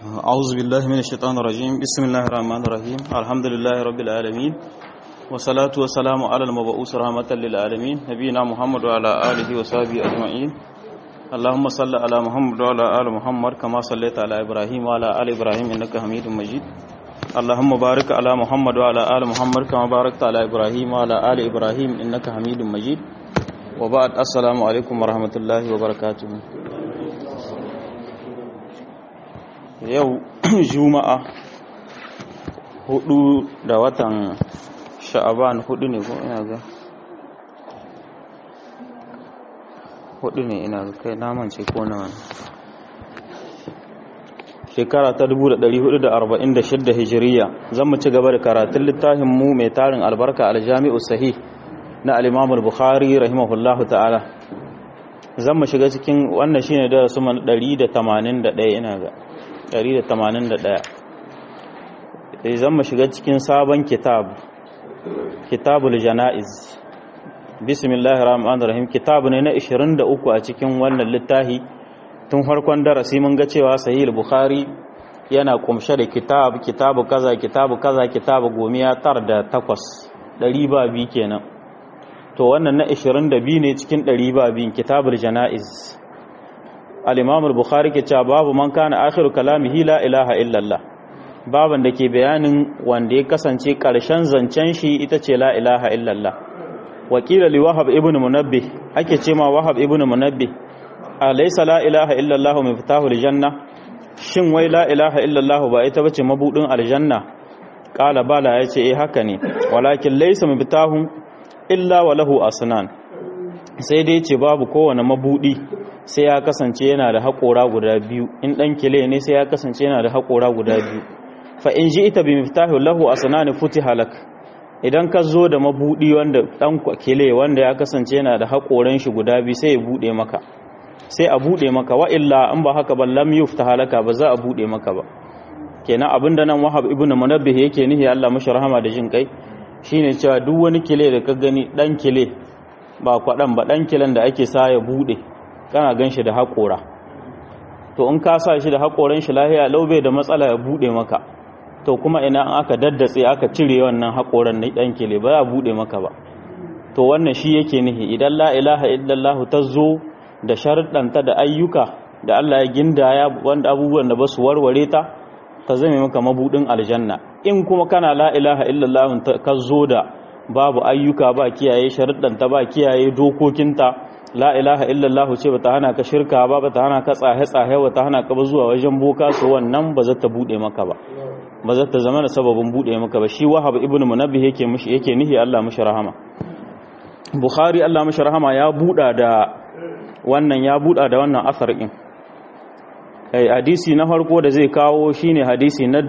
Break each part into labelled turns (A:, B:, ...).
A: أعوذ بالله من الشيطان الرجيم بسم الله الرحمن الرحيم الحمد لله رب العالمين والصلاة والسلام على المبعوث رحمة للعالمين نبينا محمد وعلى آله وصحبه أجمعين اللهم صل على محمد وعلى آل محمد كما صليت على إبراهيم وعلى آل إبراهيم إنك حميد مجيد اللهم بارك على محمد وعلى آل محمد كما باركت على إبراهيم وعلى آل إبراهيم إنك حميد مجيد وبعد السلام عليكم ورحمة الله وبركاته yau juma'a hudu da watan sha'aban hudu ne ko ina ga hudu ne ina ga kai namance ko na wani shekara ta 1446 hijiriya zan mu ci gaba da karatun littafin mu mai tarin albarka aljami'u sahih na al-imamul bukhari rahimahullahu ta'ala zan mu shiga cikin wannan shine da su 181 ina ga 181 sai zan mu shiga cikin sabon kitab kitabul jana'iz bismillahir rahmanir rahim kitab ne na 23 a cikin wannan littafi tun farkon darasi mun ga cewa sahih bukhari yana kumshe da kitab kitabu kaza kitabu kaza kitabu gomiya tar da takwas ɗari ba biyu kenan to wannan na 22 ne cikin ɗari ba biyun kitabul jana'iz al-imam al-bukhari ke cewa babu man kana akhiru kalamihi la ilaha illallah baban da ke bayanin wanda ya kasance karshen zancen shi ita ce la ilaha illallah wakila li wahab ibn munabbih ake ce ma wahab ibn munabbih alaysa la ilaha illallah miftahu al-janna shin wai la ilaha illallah ba ita bace mabudin aljanna qala bala yace eh haka ne walakin laysa miftahu illa wa lahu asnan sai dai ce babu kowane mabudi sai ya kasance yana da haƙora guda biyu in ɗan kile ne sai ya kasance yana da haƙora guda biyu fa in ji ita bi miftahu lahu asnani futi halak idan ka zo da mabudi wanda ɗan kile wanda ya kasance yana da haƙoran shi guda biyu sai ya bude maka sai a bude maka wa illa in ba haka ba lam yufta halaka ba za a bude maka ba kenan abinda nan wahab ibnu munabbih yake nihi Allah mashi rahama da jin kai shine cewa duk wani kile da ka gani ɗan kile ba kwaɗan ba ɗan kilen da ake sa ya bude kana gan shi da haƙora to in ka sa shi da haƙoran shi lahiya laube da matsala ya buɗe maka to kuma ina an aka daddatse aka cire wannan haƙoran na ɗan kele ba ya buɗe maka ba to wannan shi yake nihi idan la ilaha illallah ta zo da sharuɗanta da ayyuka da Allah ya gindaya wanda abubuwan da ba su warware ta ta zame maka mabuɗin aljanna in kuma kana la ilaha illallah ka zo da babu ayyuka ba kiyaye sharuɗanta ba kiyaye dokokinta la ilaha illallah ce bata hana ka shirka ba bata hana ka tsahe tsahe bata hana ka ba zuwa wajen boka so wannan ba za ta bude maka ba ba za ta zama da sababin bude maka ba shi wahab ibnu munabbih yake mushi yake nihi Allah mushi rahama bukhari Allah mushi rahama ya buda da wannan ya buda da wannan asar din kai hadisi na farko da zai kawo shine hadisi na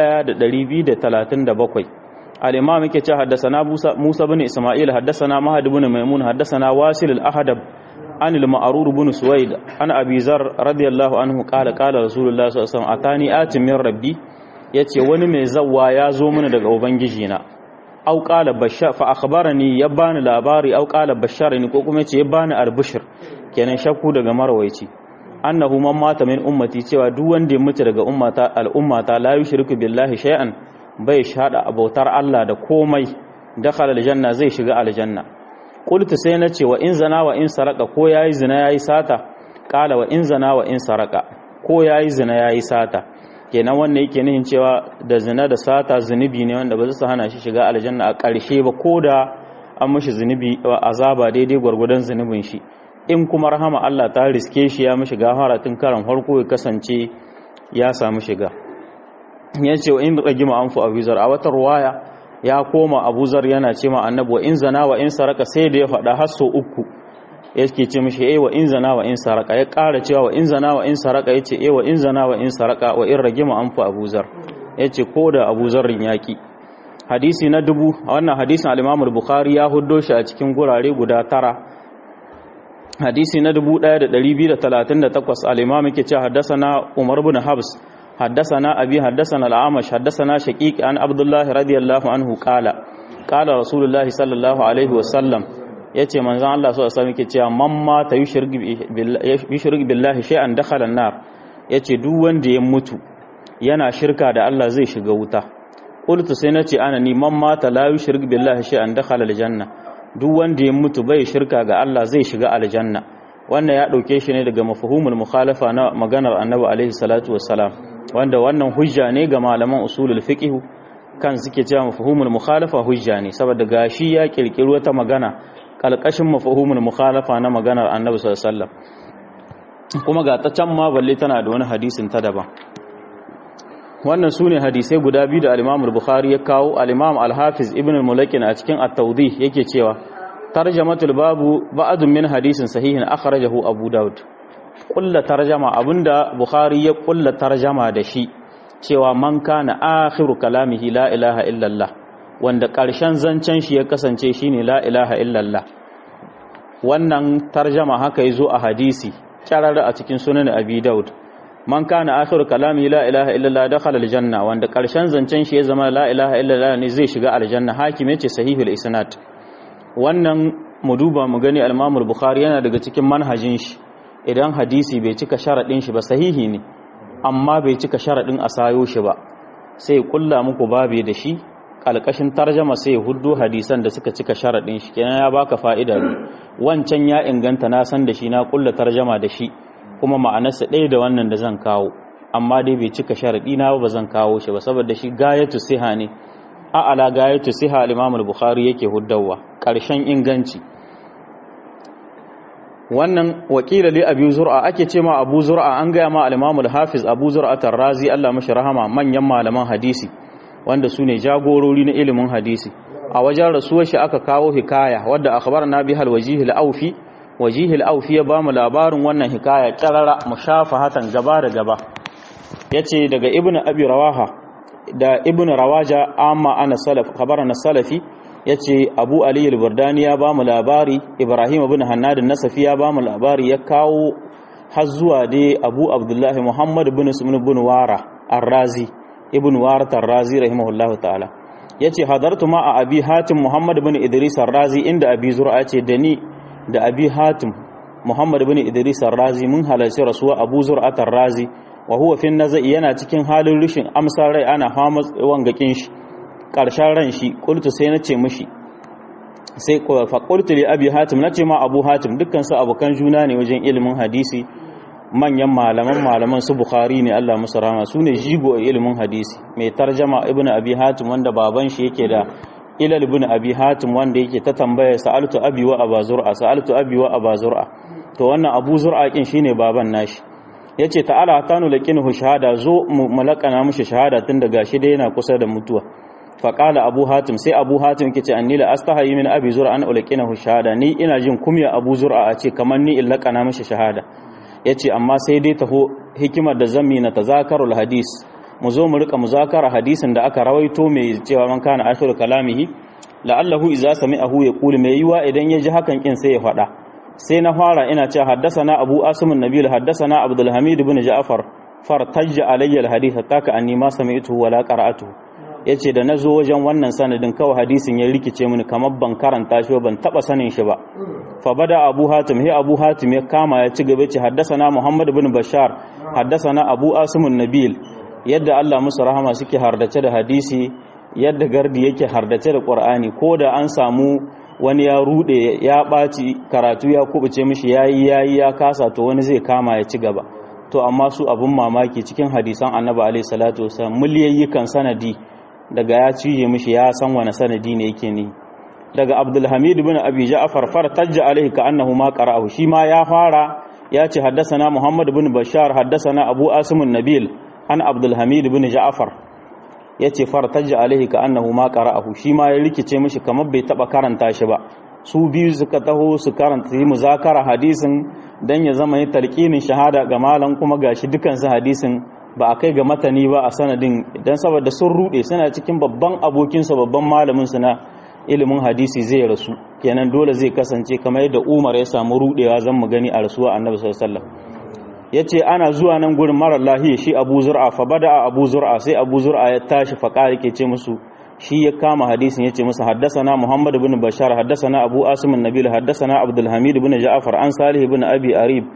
A: 1237 الإمام كي حدثنا موسى بن إسماعيل حدثنا مهد بن ميمون حدثنا واسل الأحدب عن المعرور بن سويد عن أبي ذر رضي الله عنه قال قال رسول الله صلى الله عليه وسلم أتاني آت من ربي yace wani mai zawwa ya zo mana daga ubangijina au qala bashar fa akhbarani ya bani labari au qala basharani ko kuma yace ya bani albishir kenan shakku daga marwaici annahu man mata min ummati cewa duk wanda ya mutu daga ummata al'ummata la yushriku billahi shay'an bai shada abautar Allah da komai dakhala aljanna zai shiga aljanna qultu sai na ce wa in zana wa in saraka ko yayi zina yayi sata qala wa in zana wa in saraka ko yayi zina yayi sata kenan wannan yake nihin cewa da zina da sata zunubi ne wanda ba zai hana shi shiga aljanna a ƙarshe ba ko da an mishi zunubi azaba daidai gwargwadon zunubin shi in kuma rahama Allah ta riske shi ya mishi gafara tun karan farko ya kasance ya samu shiga ya ce wa in ragima an fi abuzar a wata ruwaya ya koma abuzar yana ce ma annabi wa in zana wa in saraka sai da ya faɗa hasso uku yake ce mishi eh wa in zana wa in saraka ya ƙara cewa wa in zana wa in saraka ya ce eh wa in zana wa in saraka wa in ragima an fi abuzar ya ce ko da abuzarin yaƙi hadisi na dubu a wannan hadisin al bukhari ya huddo shi a cikin gurare guda tara hadisi na 1238 al-imam yake cewa haddasa umar bin habs حدثنا أبي حدثنا العامش حدثنا شقيق عن عبد الله رضي الله عنه قال قال رسول الله صلى الله عليه وسلم yace manzon Allah sallallahu alaihi wasallam yake cewa man ma ta yushrik billahi shay'an dakhala an-nar yace duk wanda ya mutu yana shirka da Allah zai shiga wuta qultu sai nace ana ni man mata la yushrik billahi shay'an dakhala aljanna duk wanda ya mutu bai shirka ga Allah zai shiga aljanna wannan ya dauke shi ne daga mafhumul mukhalafa na maganar annabi alaihi salatu wassalam wanda wannan hujja ne ga malaman usulul fiqh kan suke cewa mafhumul mukhalafa hujja ne saboda gashi ya kirkiri wata magana kalkashin mafhumul mukhalafa na maganar annabi sallallahu alaihi wasallam kuma ga ta can ma balle tana da wani hadisin ta daban wannan su ne hadisai guda biyu da al-imam bukhari ya kawo al-imam al-hafiz ibn al-mulakin a cikin at-tawdih yake cewa tarjamatul babu ba'dun min hadisin sahihin akhrajahu abu daud kulla tarjama abinda bukhari ya kulla tarjama da shi cewa man kana akhiru kalamihi la ilaha illallah wanda karshen zancen shi ya kasance shine la ilaha illallah wannan tarjama haka yazo a hadisi kyararra a cikin sunan abi daud man kana akhiru kalami la ilaha illallah dakhala aljanna wanda karshen zancen shi ya zama la ilaha illallah ne zai shiga aljanna hakim yace sahihul isnad wannan mu duba mu gani al-imam al-bukhari yana daga cikin manhajin shi idan hadisi bai cika sharadin shi ba sahihi ne amma bai cika sharadin asayo shi ba sai kulla muku babe da shi kalkashin tarjama sai huddu hadisan da suka cika sharadin shi kenan ya baka fa'ida wancan ya inganta na san da shi na kulla tarjama da shi kuma ma'anarsa ɗaya da wannan da zan kawo amma dai bai cika sharaɗi na ba zan kawo shi ba saboda shi gayatu siha ne a ala gayatu siha al-Imam al-Bukhari yake huddawa ƙarshen inganci wannan wakila li Abu Zur'a ake ce ma Abu Zur'a an gaya ma al-Imam al-Hafiz Abu Zur'a Tar-Razi Allah mashi rahama manyan malaman hadisi wanda su ne jagorori na ilimin hadisi a wajen rasuwar shi aka kawo hikaya wadda akhbarna bihal wajihil aufi wajihil aufi ya ba mu labarin wannan hikaya kirara mushafahatan gaba da gaba yace daga ibnu abi rawaha da ibnu rawaja amma ana salaf khabarana salafi yace abu ali al-burdani ya ba mu labari ibrahim ibn hannad an-nasafi ya ba mu labari ya kawo har zuwa dai abu abdullahi muhammad ibn sumun ibn wara ar-razi ibn wara ar-razi rahimahullahu ta'ala yace hadartu ma a abi hatim muhammad ibn idris ar-razi inda abi zur'a ce da ni da abi hatim muhammad bin idris razi mun halarci rasuwa abu zur'atar razi wa huwa fi nazai yana cikin halin rishin amsar rai ana fama wangakin shi karshen ran shi qultu sai nace mishi sai fa qultu li abi hatim nace ma abu hatim dukkan su abukan juna ne wajen ilimin hadisi manyan malaman malaman su bukhari ne Allah musu rahama su ne jigo a ilimin hadisi mai tarjama ibnu abi hatim wanda baban shi yake da ilal ibn abi hatim wanda yake ta tambaya sa'altu abi wa aba zur'a sa'altu abi wa aba zur'a to wannan abu zur'a kin shine baban nashi yace ta'ala tanu laqinuhu shahada zo mu malakana mishi shahada tun daga shi dai yana kusa da mutuwa fa qala abu hatim sai abu hatim yake ce anni la astahi min abi zur'a an ulqinahu shahada ni ina jin kumya abu zur'a a ce kamar ni in lakana mishi shahada yace amma sai dai taho hikimar da zammi na tazakarul hadis mu zo mu rika muzakara hadisin da aka rawaito mai cewa man kana akhiru kalamihi la'allahu idza sami'ahu yaqulu mai yiwa idan ya ji hakan kin sai ya faɗa sai na fara ina cewa haddathana abu asim an-nabil haddathana abdul hamid ibn ja'far fartajja alayya al-hadith taka anni ma sami'tuhu wala qara'atuhu yace da nazo wajen wannan sanadin kawai hadisin ya rikice mini kamar ban karanta shi ban taba sanin shi ba fa bada abu hatim he abu hatim ya kama ya ci gaba ce haddathana muhammad ibn bashar haddathana abu asim an-nabil yadda Allah musu rahama suke hardace da hadisi yadda gardi yake hardace da Qur'ani ko da an samu wani ya rude ya ɓaci karatu ya kubuce mishi yayi yayi ya kasa to wani zai kama ya ci gaba to amma su abun mamaki cikin hadisan Annabi alaihi salatu wasallam miliyayyukan sanadi daga ya cije mishi ya san wani sanadi ne yake ni daga Abdul Hamid ibn Abi Ja'far fartajja alaihi ka annahu ma qara'ahu shi ma ya fara ya ce haddasana Muhammad ibn Bashar haddasana Abu Asim nabil an abdulhamid bin ja'far ya ce fartajja alaihi ka annahu ma qara'ahu shi ma ya rikice mishi kamar bai taba karanta shi ba su biyu suka taho su karanta yi muzakara hadisin dan ya zama yi talqinin shahada ga malam kuma gashi dukan su hadisin ba a kai ga matani ba a sanadin dan saboda sun rude suna cikin babban abokin sa babban malamin su na ilimin hadisi zai rasu kenan dole zai kasance kamar yadda Umar ya samu rudewa zan mu gani a rasuwa Annabi sallallahu alaihi wasallam ya ce ana zuwa nan gurin marar lahiya shi abu zur'a fa bada abu zur'a sai abu zur'a ya tashi fa ƙari ke ce musu shi ya kama hadisin ya ce musu haddasana muhammad bin bashar haddasana abu asimin nabil haddasana abdulhamid bin ja'afar an salih bin abi arib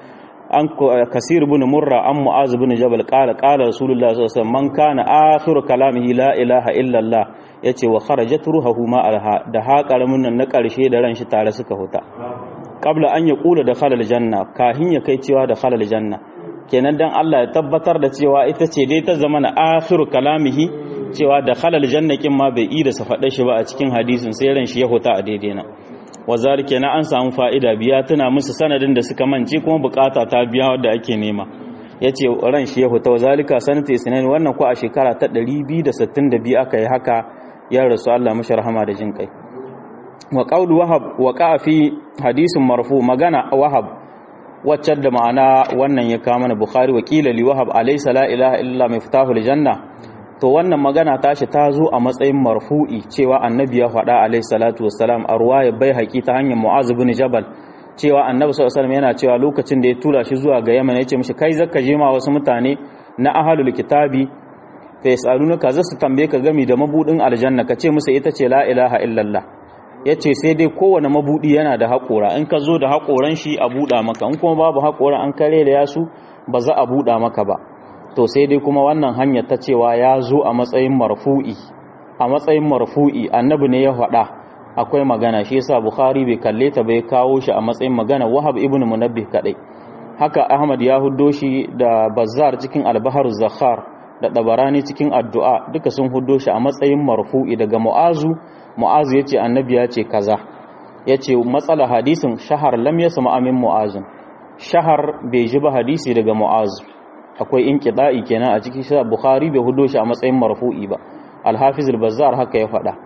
A: an kasir ibn murra an mu'az ibn jabal qala qala rasulullah sallallahu alaihi wasallam man kana akhiru kalamihi la ilaha illa allah yace wa kharajat ruhuhu ma alha da ha karamin nan na karshe da ran shi tare suka huta qabla an yaqula da khalal janna kahin ya kai cewa da khalal janna kenan dan Allah ya tabbatar da cewa ita ce dai ta zama na akhiru kalamihi cewa da khalal janna kin ma bai yi da sa faɗa shi ba a cikin hadisin sai ran shi ya huta a daidai na wazar kenan an samu fa'ida biya tana musu sanadin da suka mance kuma bukata ta biya wadda ake nema yace ran shi ya huta wazalika sanata isnan wannan ko a shekara ta 262 aka yi haka ya rasu Allah mashi rahama da jin kai wa qawlu wahab wa fi hadisin marfu magana wahab wacce da ma'ana wannan ya kama na bukhari wakila li wahab alaysa la ilaha illa miftahul janna to wannan magana tashi ta zo a matsayin marfu'i cewa annabi ya faɗa alayhi salatu wassalam a ruwaya bai haƙi ta hanyar mu'az ibn jabal cewa annabi sallallahu alaihi yana cewa lokacin da ya tura shi zuwa ga yaman yace mishi kai zaka je ma wasu mutane na ahlul kitabi fa yasalunaka zasu tambaye ka gami da mabudin aljanna ka ce musu ita ce la ilaha illallah ya ce sai dai kowane mabuɗi yana da haƙora in ka zo da haƙoran shi a buɗa maka in kuma babu haƙora an kare da yasu ba za a buɗa maka ba to sai dai kuma wannan hanyar ta cewa ya zo a matsayin marfu'i a matsayin marfu'i annabi ne ya faɗa akwai magana shi yasa bukhari bai kalle ta bai kawo shi a matsayin magana wahab ibn munabbih kadai haka ahmad ya huddo shi da bazzar cikin albaharu zakhar da dabarani cikin addu'a duka sun huddo shi a matsayin marfu'i daga mu'azu mu'azu ya ce annabi ya ce kaza ya ce matsala hadisin shahar lam ya sama amin mu'azun shahar bai ji ba hadisi daga mu'azu akwai in kiɗa'i kenan a cikin shi bukhari bai hudo shi a matsayin marfu'i ba alhafiz al-bazzar haka ya faɗa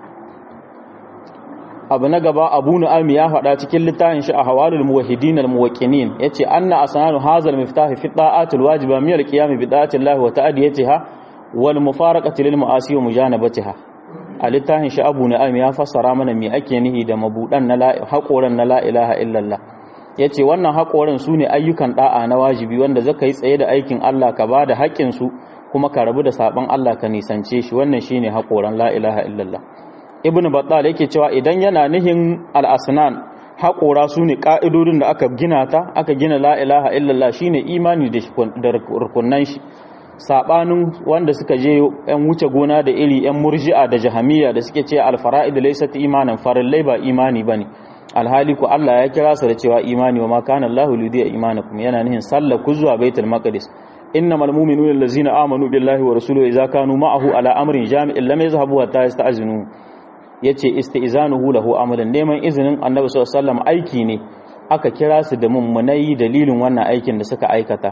A: abu na gaba abu nu'ami ya faɗa cikin littafin shi a hawalul muwahhidin al-muwaqqinin yace anna asnanu hazal miftah fi ta'atul wajiba min al-qiyam bi ta'ati Allah wa ta'diyatiha wal mufaraqati lil ma'asi wa mujanabatiha a littafin shi abu na'am ya fassara mana me ake nihi da mabudan na haƙoran na la ilaha illallah ya ce wannan haƙoran su ne ayyukan ɗa'a na wajibi wanda zaka yi tsaye da aikin Allah ka ba da haƙƙinsu kuma ka rabu da saɓon Allah ka nisance shi wannan shi ne haƙoran la ilaha illallah ibn battal yake cewa idan yana nihin al'asnan haƙora su ne ƙa'idodin da aka gina ta aka gina la ilaha illallah shi ne imani da rukunan shi sabanin wanda suka je yan wuce gona da iri yan murji'a da jahamiya da suke ce alfara'id laysat imanan farillai ba imani bane alhali ku Allah ya kira su da cewa imani wa ma kana Allahu lidiya imanakum yana nihin sallah ku zuwa baitul maqdis innamal mu'minuna allazina amanu billahi wa rasulihi idza kanu ma'ahu ala amrin jami'in lam yazhabu hatta yasta'zinu yace isti'zanuhu lahu amalan neman izinin annabi sallallahu alaihi wasallam aiki ne aka kira su da mummunai dalilin wannan aikin da suka aikata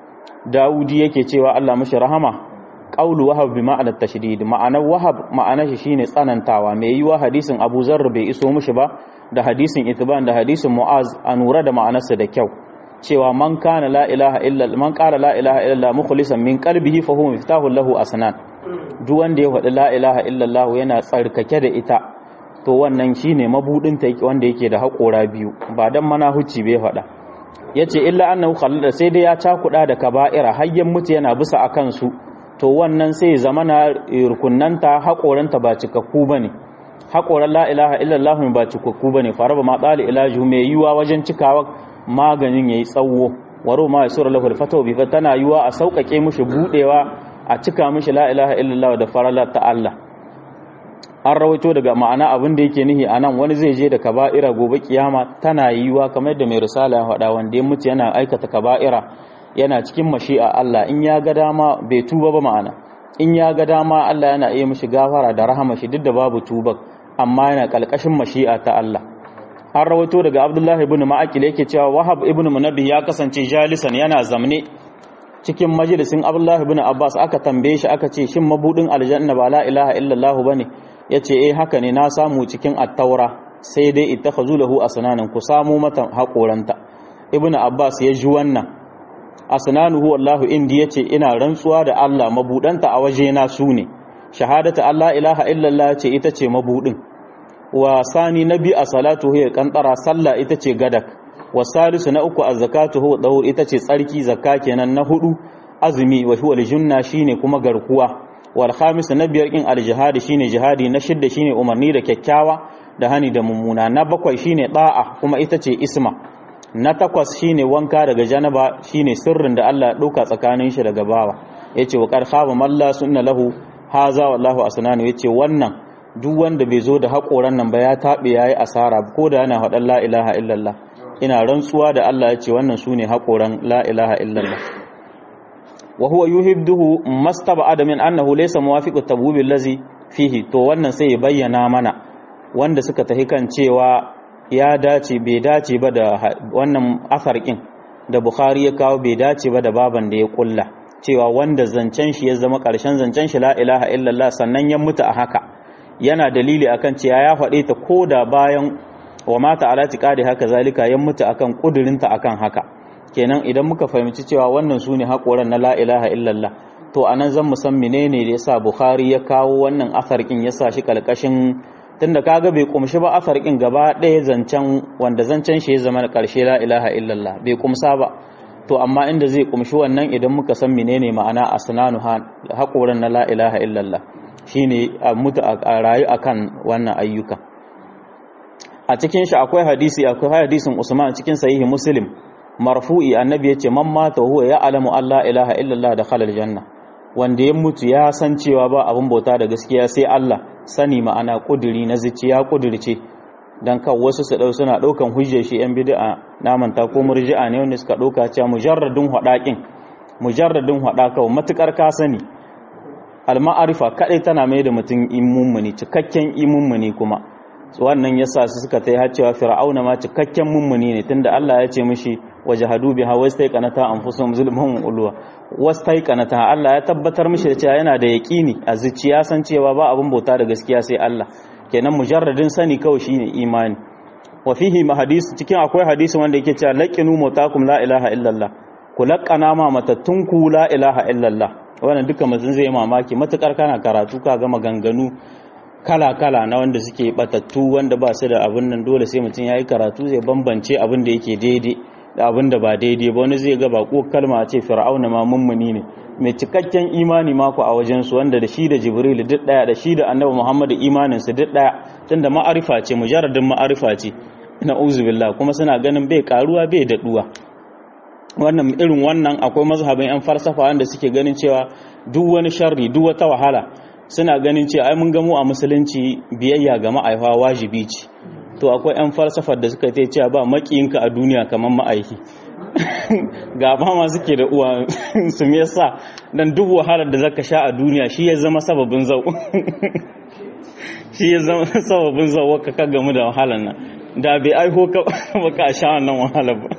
A: Dawudi yake cewa Allah mashi rahama qaulu wahab bi ma'anar tashdid ma'anar wahab ma'anar shi shine tsanantawa mai yiwa hadisin Abu Zarr bai iso mishi ba da hadisin Itban da hadisin Mu'az a nura da ma'anarsa da kyau cewa man kana la ilaha illa man qala la ilaha illa mukhlisan min qalbihi fa huwa miftahu lahu asnan duk wanda ya faɗi la ilaha illa Allah yana tsarkake da ita to wannan shine mabudin ta wanda yake da haƙora biyu ba dan mana hucci bai faɗa ya ce illa annahu khallada sai dai ya cakuɗa da kaba'ira hayyan mutu yana bisa a kansu to wannan sai zama na rukunanta haƙoranta ba cikakku ba ne haƙoran la ilaha illallah ba cikakku ba ne fara ba ma tsali ilaju mai yiwa wajen cikawa maganin ya yi tsawo waro ma ya sura lahul fatawa bi tana yiwa a sauƙaƙe mushi buɗewa a cika mushi la ilaha illallah da farala ta Allah an rawaito daga ma'ana abin da yake nihi anan wani zai je da kaba'ira gobe kiyama tana yiwa kamar da mai risala ya faɗa wanda ya mutu yana aikata kaba'ira yana cikin mashi'a Allah in ya ga dama bai tuba ba ma'ana in ya ga dama Allah yana iya mishi gafara da rahama shi duk da babu tuba amma yana kalkashin mashi'a ta Allah an rawaito daga Abdullahi ibn Ma'aqil yake cewa Wahab ibn Munabbih ya kasance jalisan yana zamne cikin majalisin Abdullahi ibn Abbas aka tambaye shi aka ce shin mabudin aljanna ba la ilaha illallah bane ya ce eh haka ne na samu cikin attaura sai dai ita ka zulahu a sananin ku samu mata haƙoranta ibn abbas ya ji wannan asnanuhu wallahu indi yace ina rantsuwa da Allah mabudanta a waje na su ne shahadatu Allah ilaha illallah ce ita ce mabudin wa sani nabi a salatu hiya kantara sallah ita ce gadak wa salisu na uku az-zakatu huwa dawur ita ce tsarki zakka kenan na hudu azumi wa huwa al-junna shine kuma garkuwa wal khamis na biyar kin al-jihad shine jihadi na shidda shine umarni da kyakkyawa da hani da mummuna na bakwai shine da'a kuma ita ce isma na takwas shine wanka daga janaba shine sirrin da Allah ya ɗauka tsakanin shi daga bawa yace wa qad khaba malla sunna lahu haza wallahu asnanu yace wannan duk wanda bai zo da haƙoran nan ba ya taɓe yayi asara ko da yana faɗan la ilaha illallah ina rantsuwa da Allah yace wannan sune haƙoran la ilaha illallah wa huwa yuhibduhu mastaba'ada min annahu laysa muwafiqu tabwib allazi fihi to wannan sai ya bayyana mana wanda suka tahi kan cewa ya dace bai dace ba da wannan afarkin da Bukhari ya kawo bai dace ba da baban da ya kulla cewa wanda zancen shi ya zama ƙarshen zancen shi la ilaha illallah sannan ya mutu a haka yana dalili akan cewa ya faɗe ta koda bayan wa mata ala tiqadi haka zalika ya mutu akan kudurinta akan haka kenan idan muka fahimci cewa wannan sune haƙoran na la ilaha illallah to anan zan mu san menene da yasa Bukhari ya kawo wannan afarkin ya sa shi kalkashin tunda kaga bai kumshi ba afarkin gaba ɗaya zancen wanda zancen shi ya zama na ƙarshe la ilaha illallah bai kumsa ba to amma inda zai kumshi wannan idan muka san menene ma'ana asnanu haƙoran na la ilaha illallah shine a mutu a rayu akan wannan ayyuka a cikin shi akwai hadisi akwai hadisin Usman cikin sahihi Muslim marfu'i annabi yace man mata huwa ya alamu Allah ilaha illallah da khalal janna wanda ya mutu ya san cewa ba abin bauta da gaskiya sai Allah sani ma'ana kuduri na zuciya kudirce dan kan wasu su dau suna daukan hujjar shi yan bid'a namanta ko murji'a ne wanda suka dauka cewa mujarradun hadakin mujarradun hadaka matukar ka sani al-ma'arifa kadai tana mai da mutum imummuni cikakken imummuni kuma wannan yasa su suka tai har cewa fir'auna ma cikakken mummuni ne tunda Allah ya ce mishi wajahadu biha wastaiqanata anfusuhum zulmun ulwa wastaiqanata Allah ya tabbatar mishi da cewa yana da yaqini a zuciya san cewa ba abin bauta da gaskiya sai Allah kenan mujarradin sani kawai shine imani wa fihi mahadis cikin akwai hadisi wanda yake cewa laqinu mutakum la ilaha illallah ku laqana ma matattunku la ilaha illallah wannan duka mutum zai mamaki matukar kana karatu ka ga maganganu kala-kala na wanda suke batattu wanda ba su da abin nan dole sai mutum ya yi karatu zai bambance abin da yake daidai da abin da ba daidai ba wani zai ga bako kalma a ce fir'auna ma mummuni ne mai cikakken imani mako a wajensu wanda da shi da jibril duk daya da shi da annabi muhammadu imanin su duk daya tunda ma'arifa ce mujarradin ma'arifa ce ina billah kuma suna ganin bai karuwa bai daɗuwa wannan irin wannan akwai mazhabin yan falsafa wanda suke ganin cewa duk wani sharri duk wata wahala suna ganin cewa ai mun gamu a musulunci biyayya ga ma'aifa wajibi ce to akwai yan falsafar da suka ce cewa ba makiyinka a duniya kamar ma'aiki ga ba ma suke da uwa su me yasa dan duk wahalar da zaka sha a duniya shi ya zama sababin zau shi ya zama sababin zau ka ka gamu da wahalar nan da bai aiho ka baka sha wannan wahalar ba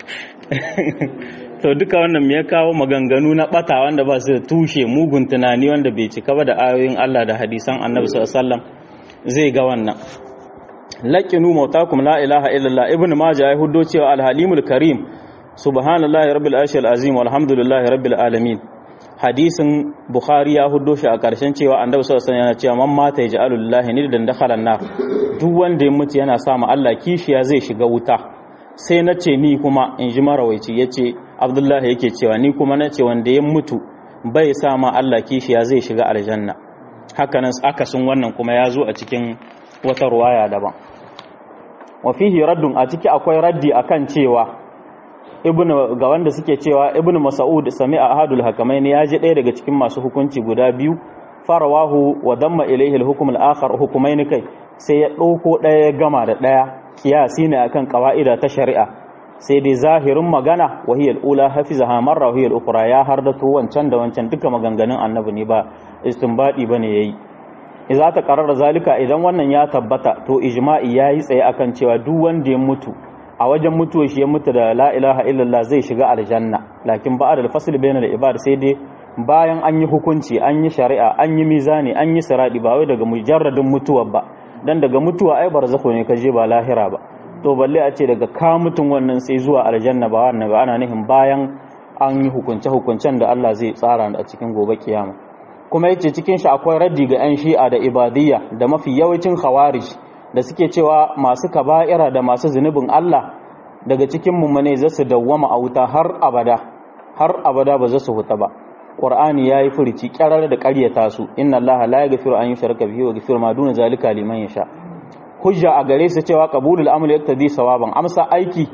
A: to duka wannan me ya kawo maganganu na bata wanda ba su da tushe mugun tunani wanda bai cika ba da ayoyin Allah da hadisan Annabi sallallahu alaihi wasallam zai ga wannan laqinu mautakum la ilaha illallah ibn majah ya huddo cewa alhalimul karim subhanallahi rabbil arshil azim walhamdulillahi rabbil alamin hadisin bukhari ya huddo shi a karshen cewa annabi sallallahu alaihi wasallam yana cewa man mata yaj'alullahi niddan dakhala nar duk wanda ya mutu yana sa ma Allah kishiya zai shiga wuta sai na ce ni kuma in ji marawaici ya ce abdullahi yake cewa ni kuma na ce wanda ya mutu bai sa ma Allah kishiya zai shiga aljanna hakanan akasin wannan kuma ya zo a cikin wata ruwaya daban wa fihi raddun a ciki akwai raddi akan cewa ibnu ga wanda suke cewa ibnu mas'ud sami'a ahadul hakamain ya ji ɗaya daga cikin masu hukunci guda biyu farawahu wa damma ilayhi al-hukm al-akhar hukumaini kai sai ya ɗauko ɗaya ya gama da ɗaya kiyasi ne akan kawa'ida ta shari'a sai dai zahirin magana wahiyar ula hafizaha marra wahiyar ukura ya hardato wancan da wancan duka maganganun annabi ne ba istinbadi bane yayi idza ta qarara zalika idan wannan ya tabbata to ijma'i yayi tsaye akan cewa duk wanda ya mutu a wajen mutuwa shi ya mutu da la ilaha illallah zai shiga aljanna lakin ba'da al-fasl bayna al-ibad sai dai bayan an yi hukunci an yi shari'a an yi mizani an yi siradi ba wai daga mujarradin mutuwa ba dan daga mutuwa ai barzakho ne kaje ba lahira ba to balle a ce daga ka mutun wannan sai zuwa aljanna ba wannan ba ana nihin bayan an yi hukunce hukuncen da Allah zai tsara a cikin gobe kiyama kuma yace cikin shi akwai raddi ga yan shi'a da ibadiyya da mafi yawancin khawarij da suke cewa masu kaba'ira da masu zunubin Allah daga cikin mummune za su dawwama a wuta har abada har abada ba za su huta ba Qur'ani yayi furici kyarar da ƙaryata su inna Allah la yaghfiru an yushraka bihi wa yaghfiru ma duna zalika liman yasha hujja a gare su cewa qabulul amali yaktadi sawaban amsa aiki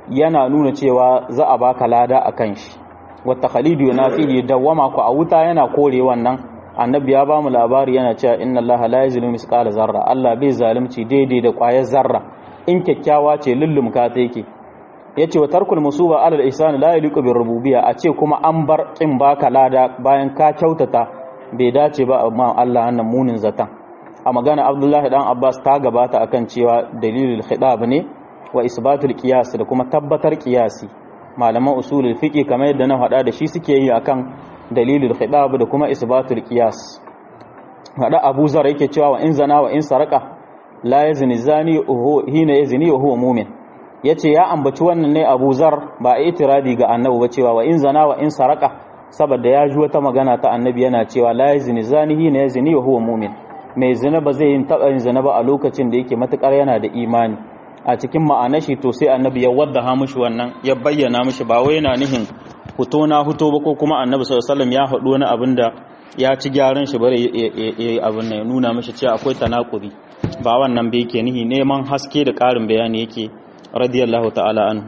A: yana nuna cewa za a baka lada akan shi wata khalidu yana fihi dawwama ku a wuta yana kore wannan annabi ya ba mu labari yana cewa inna allaha la yazlimu misqala zarra Allah bai zalunci daidai da ƙwayar zarra in kyakkyawa ce lullumka ta yake yace wa tarkul musuba ala al-ihsan la yaliqu bir rububiyya a ce kuma an bar kin baka lada bayan ka kyautata bai dace ba amma Allah annan munin zatan a magana Abdullahi dan Abbas ta gabata akan cewa dalilul khidab ne wa isbatul qiyas da kuma tabbatar qiyasi malaman usulul fiqi kamar yadda na faɗa da shi suke yi akan dalilul khidab da kuma isbatul qiyas hada Abu Zar yake cewa wa in zana wa in saraka la yazni zani hina yazni wa huwa mu'min yace ya ambaci wannan ne Abu Zar ba itiradi ga annabi ba cewa wa in zana wa in saraka saboda ya ji wata magana ta annabi yana cewa la yazni zani hina yazni wa huwa mu'min mai zina ba zai yin taba yin zina ba a lokacin da yake matukar yana da imani a cikin ma'anar shi to sai annabi ya wadda mishi wannan ya bayyana mishi ba wai yana nihin huto na huto ba ko kuma annabi sallallahu alaihi wasallam ya haɗu wani abin da ya ci gyaran shi bare abin nan ya nuna mishi cewa akwai tanakuri ba wannan bai yake nihi neman haske da ƙarin bayani yake radiyallahu ta'ala anhu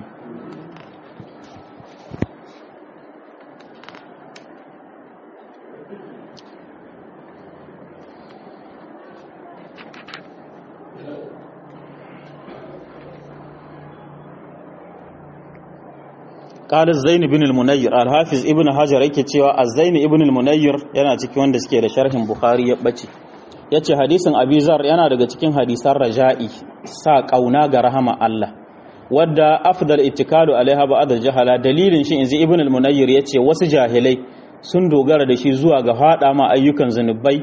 A: قال الزين بن المنير الحافظ ابن حجر yake cewa az-zain ibn al-munayyir yana cikin wanda suke da sharhin bukhari ya bace yace hadisin abi zar yana daga cikin hadisan raja'i sa kauna ga rahama Allah wadda afdal ittikalu alaiha ba'd al-jahala dalilin shi inzi ibn al-munayyir yace wasu jahilai sun dogara da shi zuwa ga fada ma ayyukan zanubai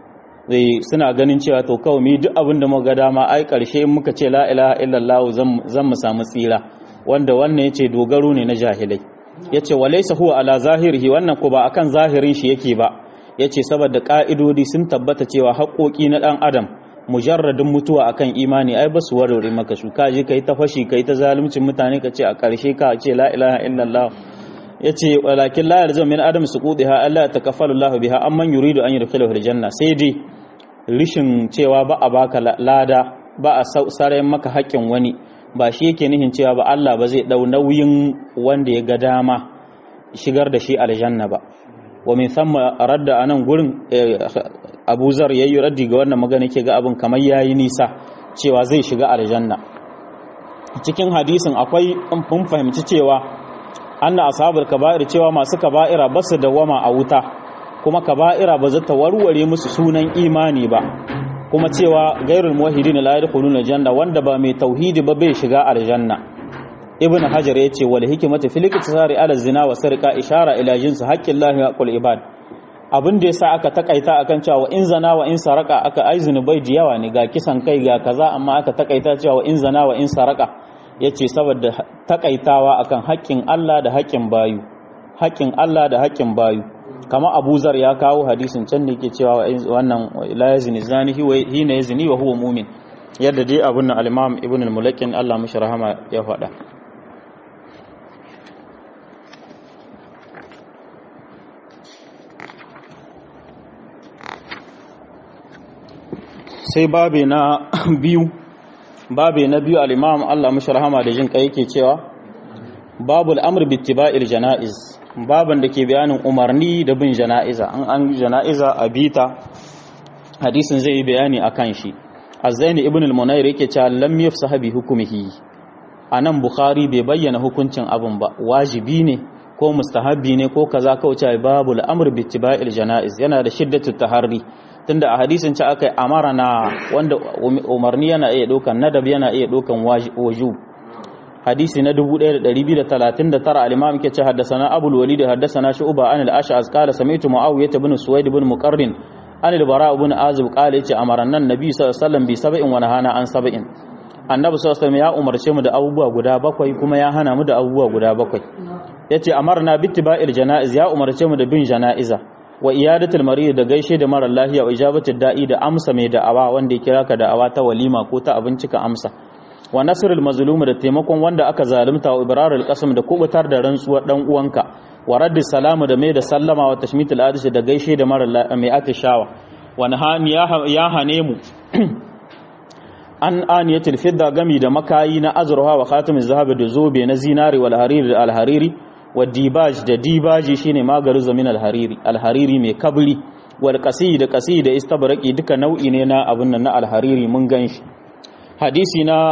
A: suna ganin cewa to kawai mi duk abin da muka ga dama ai karshe in muka ce la ilaha illallah zan mu samu tsira wanda wannan yace dogaro ne na jahilai yace walaysa huwa ala zahirihi wannan ko ba akan zahirin shi yake ba yace saboda ka'idodi sun tabbata cewa haƙoƙi na dan adam mujarradin mutuwa akan imani ai basu warware maka su ka je kai ta fashi kai ta zaluncin mutane ka ce a ƙarshe ka ce la ilaha illallah yace walakin la yalzam min adam suqudiha alla takaffalu Allah biha amman yuridu an yudkhilahu aljanna sai dai rishin cewa ba a baka lada ba a sarayen maka haƙƙin wani ba shi yake nihin cewa ba Allah ba zai dau nauyin wanda ya ga dama shigar da shi aljanna ba wa min thumma radda anan gurin Abu Zar yayi raddi ga wannan magana yake ga abin kamar yayi nisa cewa zai shiga aljanna cikin hadisin akwai mun fahimci cewa anna ashabul kaba'ir cewa masu kaba'ira ba su dawama a wuta kuma kaba'ira ba zata warware musu sunan imani ba kuma cewa gairul muwahhidin la yadkhuluna janna wanda ba mai tauhidi ba bai shiga aljanna ibnu hajar yace wal hikmatu fil iktisari ala zina wa sarqa ishara ila jinsi haqqillahi wa qul ibad abin da yasa aka takaita akan cewa in zana wa in saraka aka ai zunubai da yawa ne ga kisan kai ga kaza amma aka takaita cewa in zana wa in saraka yace saboda takaitawa akan haƙƙin Allah da haƙƙin bayu haƙƙin Allah da haƙƙin bayu kama abu zar ya kawo hadisin can da ke cewa wannan la yazni zani hina yazni wa huwa mu'min yadda dai abun nan al-imam ibn al-mulakin Allah mishi rahama ya faɗa sai babe na biyu babe na biyu al-imam Allah mishi rahama da jin kai yake cewa babul amr bi ittiba'il janaiz baban da ke bayanin umarni da bin jana'iza an an jana'iza a bita hadisin zai yi bayani akan shi azzaini ibn al-munayr yake cewa lam yafsaha bi hukmihi anan bukhari bai bayyana hukuncin abun ba wajibi ne ko mustahabbi ne ko kaza ko cewa babul amr bi ittiba'il janaiz yana da shiddatu taharri tunda a hadisin ci akai amarana wanda umarni yana iya dokan nadab yana iya dokan wajub hadisi na 1239 al-imam yake ce haddathana abul walid haddathana shu'ba an al-ash'az qala sami'tu muawiyah ibn suwaid ibn muqarrin an al-bara ibn azib qala yace amaranna nabi sallallahu alaihi wasallam bi sab'in wa nahana an sab'in annabi sallallahu alaihi ya umarce mu da abubuwa guda bakwai kuma ya hana mu da abubuwa guda bakwai yace amarna bittiba'il janaiz ya umarce mu da bin janaiza wa iyadatul marid da gaishe da mara lafiya wa ijabatul da'i da amsa mai da'awa wanda ya kira ka da'awa ta walima ko ta abinci ka amsa wa nasrul mazlum da taimakon wanda aka zalunta wa ibrarul qasam da kubutar da rantsuwar dan uwanka wa raddis salamu da mai da sallama wa tashmitul adish da gaishe da mara mai atishawa wa nahani ya hane mu an aniyatul fidda gami da makayi na azurha wa khatamin zahabi da zobe na zinari wal hariri da alhariri wa dibaj da dibaji shine magaru zamin alhariri alhariri mai kabri wal qasi da qasi da istabraqi duka nau'i ne na abun nan na alhariri mun ganshi hadisi na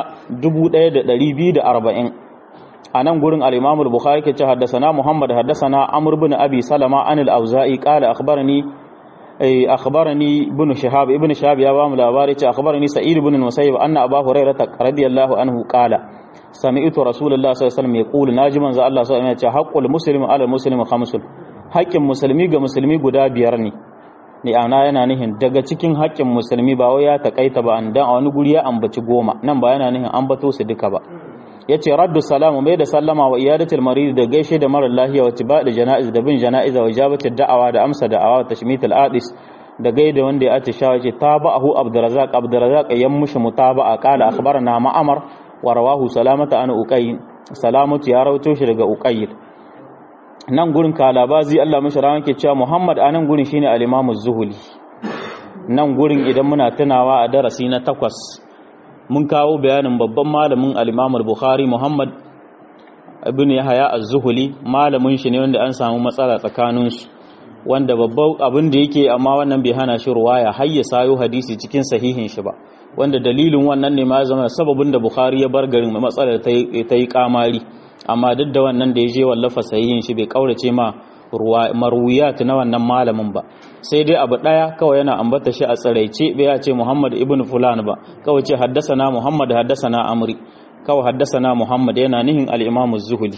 A: 1240 anan gurin al-imam al-bukhari ke ce haddathana muhammad haddathana amr ibn abi salama an al-auza'i qala akhbarani أخبرني ابن شهاب ابن شهاب يا بام لاباري أخبرني سعيد بن المسيب أن أبا هريرة رضي الله عنه قال سمعت رسول الله صلى الله عليه وسلم يقول ناجما ذا الله صلى الله عليه وسلم حق المسلم على المسلم خمس حق مسلمي ga musulmi guda biyar ne ni ana yana nihin daga cikin haƙƙin musulmi ba wai ya takaita ba an dan a wani guri ya ambaci goma nan ba yana nihin ambato su duka ba yace raddu salamu mai da sallama wa iyadatul marid da gaishe da mara lahiya wa tibada janaiz da bin janaiz wa ijabatul da'awa da amsa da'awa wa tashmitul adis da gaida wanda ya atisha yace tabahu abdurrazzaq abdurrazzaq yan mushi mutaba'a qala akhbarana ma'amar wa rawahu salamata an uqayl salamatu ya rawato shi daga uqayl nan gurin kalabazi Allah mashi rawan ke cewa Muhammad anan gurin shine al-Imam az-Zuhuli nan gurin idan muna tunawa a darasi na takwas mun kawo bayanin babban malamin al-Imam al-Bukhari Muhammad ibn Yahya az-Zuhuli malamin shi ne wanda an samu matsala tsakanin su wanda babban abin da yake amma wannan bai hana shi ruwaya har ya sayo hadisi cikin sahihin shi ba wanda dalilin wannan ne ma zama sababin da Bukhari ya bar garin matsalar ta yi kamari amma duk da wannan da ya je wallafa sahihin shi bai kaurace ma marwiyat na wannan malamin ba sai dai abu daya kawai yana ambata shi a tsaraice bai ya ce Muhammad ibn fulan ba kawai ce haddasana Muhammad haddasana Amri kawai haddasana Muhammad yana nihin al-Imam az-Zuhli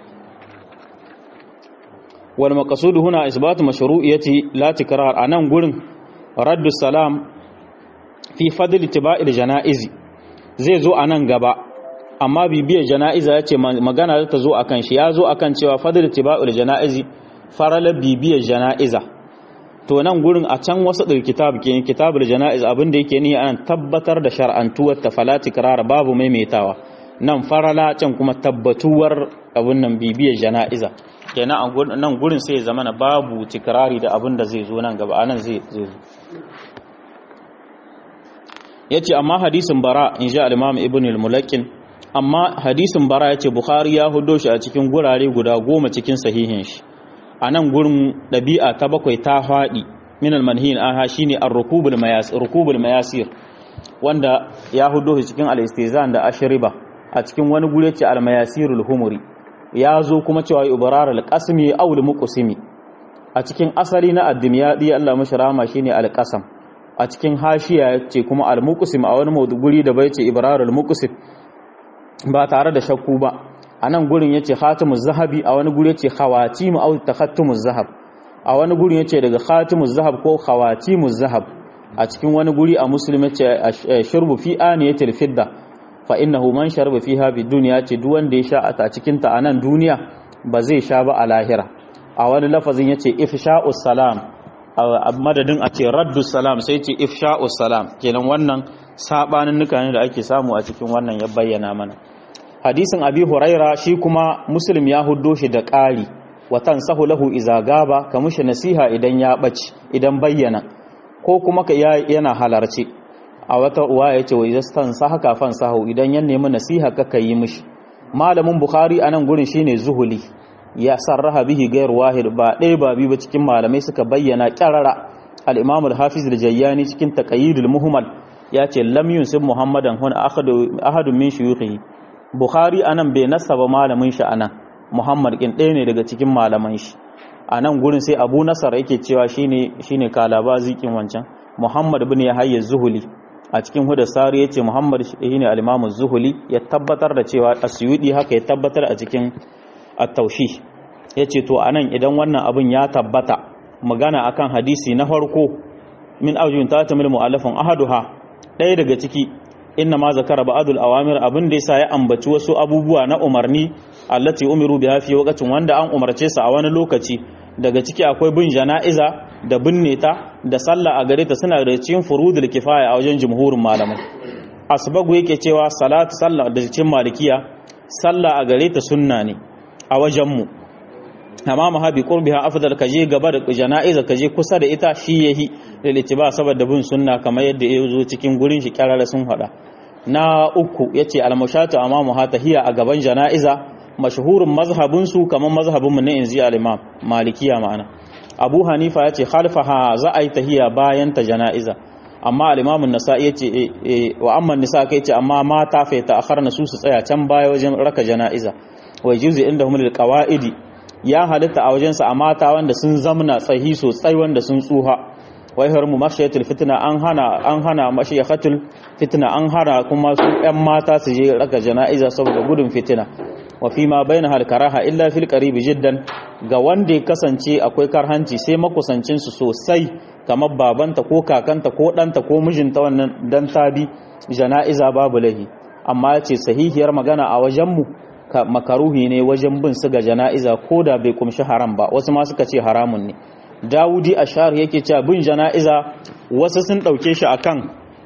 A: wal maqsud huna isbat mashru'iyyati la tikrar anan gurin raddu salam fi fadl tiba'il janaizi zai zo anan gaba amma bibiyar jana'iza ya ce magana za ta zo a kan shi ya zo a kan cewa fadar tiba'ul jana'izi faralar bibiyar jana'iza to nan gurin a can wasu ɗin kitab ke kitabul jana'iz abin da yake ni an tabbatar da shar'antuwar ta falati kirara babu maimaitawa nan farala can kuma tabbatuwar abin nan bibiyar jana'iza kenan nan gurin sai ya zama na babu tikirari da abin da zai zo nan gaba anan zai zo ya ce amma hadisin bara in ji al-imam ibn al-mulakin amma hadisin bara ya ce bukhari ya hudo shi a cikin gurare guda goma cikin sahihin shi a nan gurin ɗabi'a ta bakwai ta faɗi minal manhin aha shine ar-rukubul mayasir rukubul mayasir wanda ya hudo shi cikin al-istizan da ashriba a cikin wani gure ce al-mayasirul humuri ya zo kuma cewa ibrar al-qasmi aw al-muqsimi a cikin asali na ad-dimyadi Allah mashi rahama shine al-qasam a cikin hashiya ce kuma al-muqsim a wani guri da bai ce ibrar al-muqsim ba tare da shakku ba a nan gurin ya ce khatimuz zahabi a wani guri ya ce khawatimu au takhattumuz zahab a wani gurin ya ce daga khatimuz zahab ko khawatimuz zahab a cikin wani guri a muslim ya ce shurbu fi aniyatil fidda fa innahu man sharba fiha bi dunya ce duk wanda ya sha a cikin ta a nan duniya ba zai sha ba a lahira a wani lafazin ya ce ifsha'us salam a madadin a ce raddus salam sai ce ifsha'us salam kenan wannan sabanin nuka ne da ake samu a cikin wannan ya bayyana mana hadisin abi huraira shi kuma muslim ya huddo shi da ƙari watan sahu lahu iza gaba ka mushi nasiha idan ya ɓaci idan bayyana ko kuma ka yana halarci a wata uwa ya ce wa izastan sahaka fan sahu idan ya nemi nasiha ka yi mishi malamin bukhari anan gurin shine zuhuli ya sarraha bihi gairu wahid ba ɗaya ba biyu ba cikin malamai suka bayyana ƙyarara al-imam al-hafiz al-jayyani cikin taqayyidul muhmal ya ce lam yunsib muhammadan hun ahadun min shuyukhihi bukhari anan bai nasaba malamin shi anan muhammad kin ɗaya ne daga cikin malaman shi anan gurin sai abu nasar yake cewa shine shine kalaba zikin wancan muhammad ibn yahya zuhuli a cikin hudasari yace muhammad shine al-imam zuhuli ya tabbatar da cewa asyudi haka ya tabbatar a cikin at-tawshih yace to anan idan wannan abin ya tabbata magana akan hadisi na farko min aujun tatamil mu'allafun ahaduha ɗaya daga ciki inna ma zakara ba'dul awamir abin da yasa ya ambaci wasu abubuwa na umarni allati umiru biha fi waqtin wanda an umarce su a wani lokaci daga ciki akwai bin jana'iza da binne ta da sallah a gare ta suna da cikin furudul kifaya a wajen jumhurin malamai asbagu yake cewa salatu sallah da cikin malikiya sallah a gare ta sunna ne a wajen mu amma mahabi qurbiha afdal kaje gaba da jana'iza kaje kusa da ita shi yahi da ba saboda bin sunna kamar yadda ya zo cikin gurin shi kyarara sun hada na uku yace al-mushatu amamu hatahiya a gaban jana'iza mashhurin mazhabin su kamar mazhabin mu na inzi al-imam malikiya ma'ana abu hanifa yace khalfaha za a yi tahiya bayan ta jana'iza amma al-imam an-nasa'i yace wa amma nisa kai ce amma mata fa ta akharna su su tsaya can baya wajen raka jana'iza wa juzi inda humul qawaidi ya halitta a wajensa a mata wanda sun zamna tsahi sosai wanda sun tsuha wai har mu mashayatul fitna an hana an hana mashayatul fitna an hana kuma su ƴan mata su je raka jana'iza saboda gudun fitina wa fi ma baina hal karaha illa fil qarib jiddan ga wanda ya kasance akwai karhanci sai makusancin su sosai kamar babanta ko kakanta ko ɗanta ko mijinta wannan dan tabi jana'iza babu lahi amma ya ce sahihiyar magana a wajenmu makaruhi ne wajen bin su ga jana'iza ko da bai kumshi haram ba wasu ma suka ce haramun ne dawudi ashar yake cewa bin jana'iza wasu sun ɗauke shi akan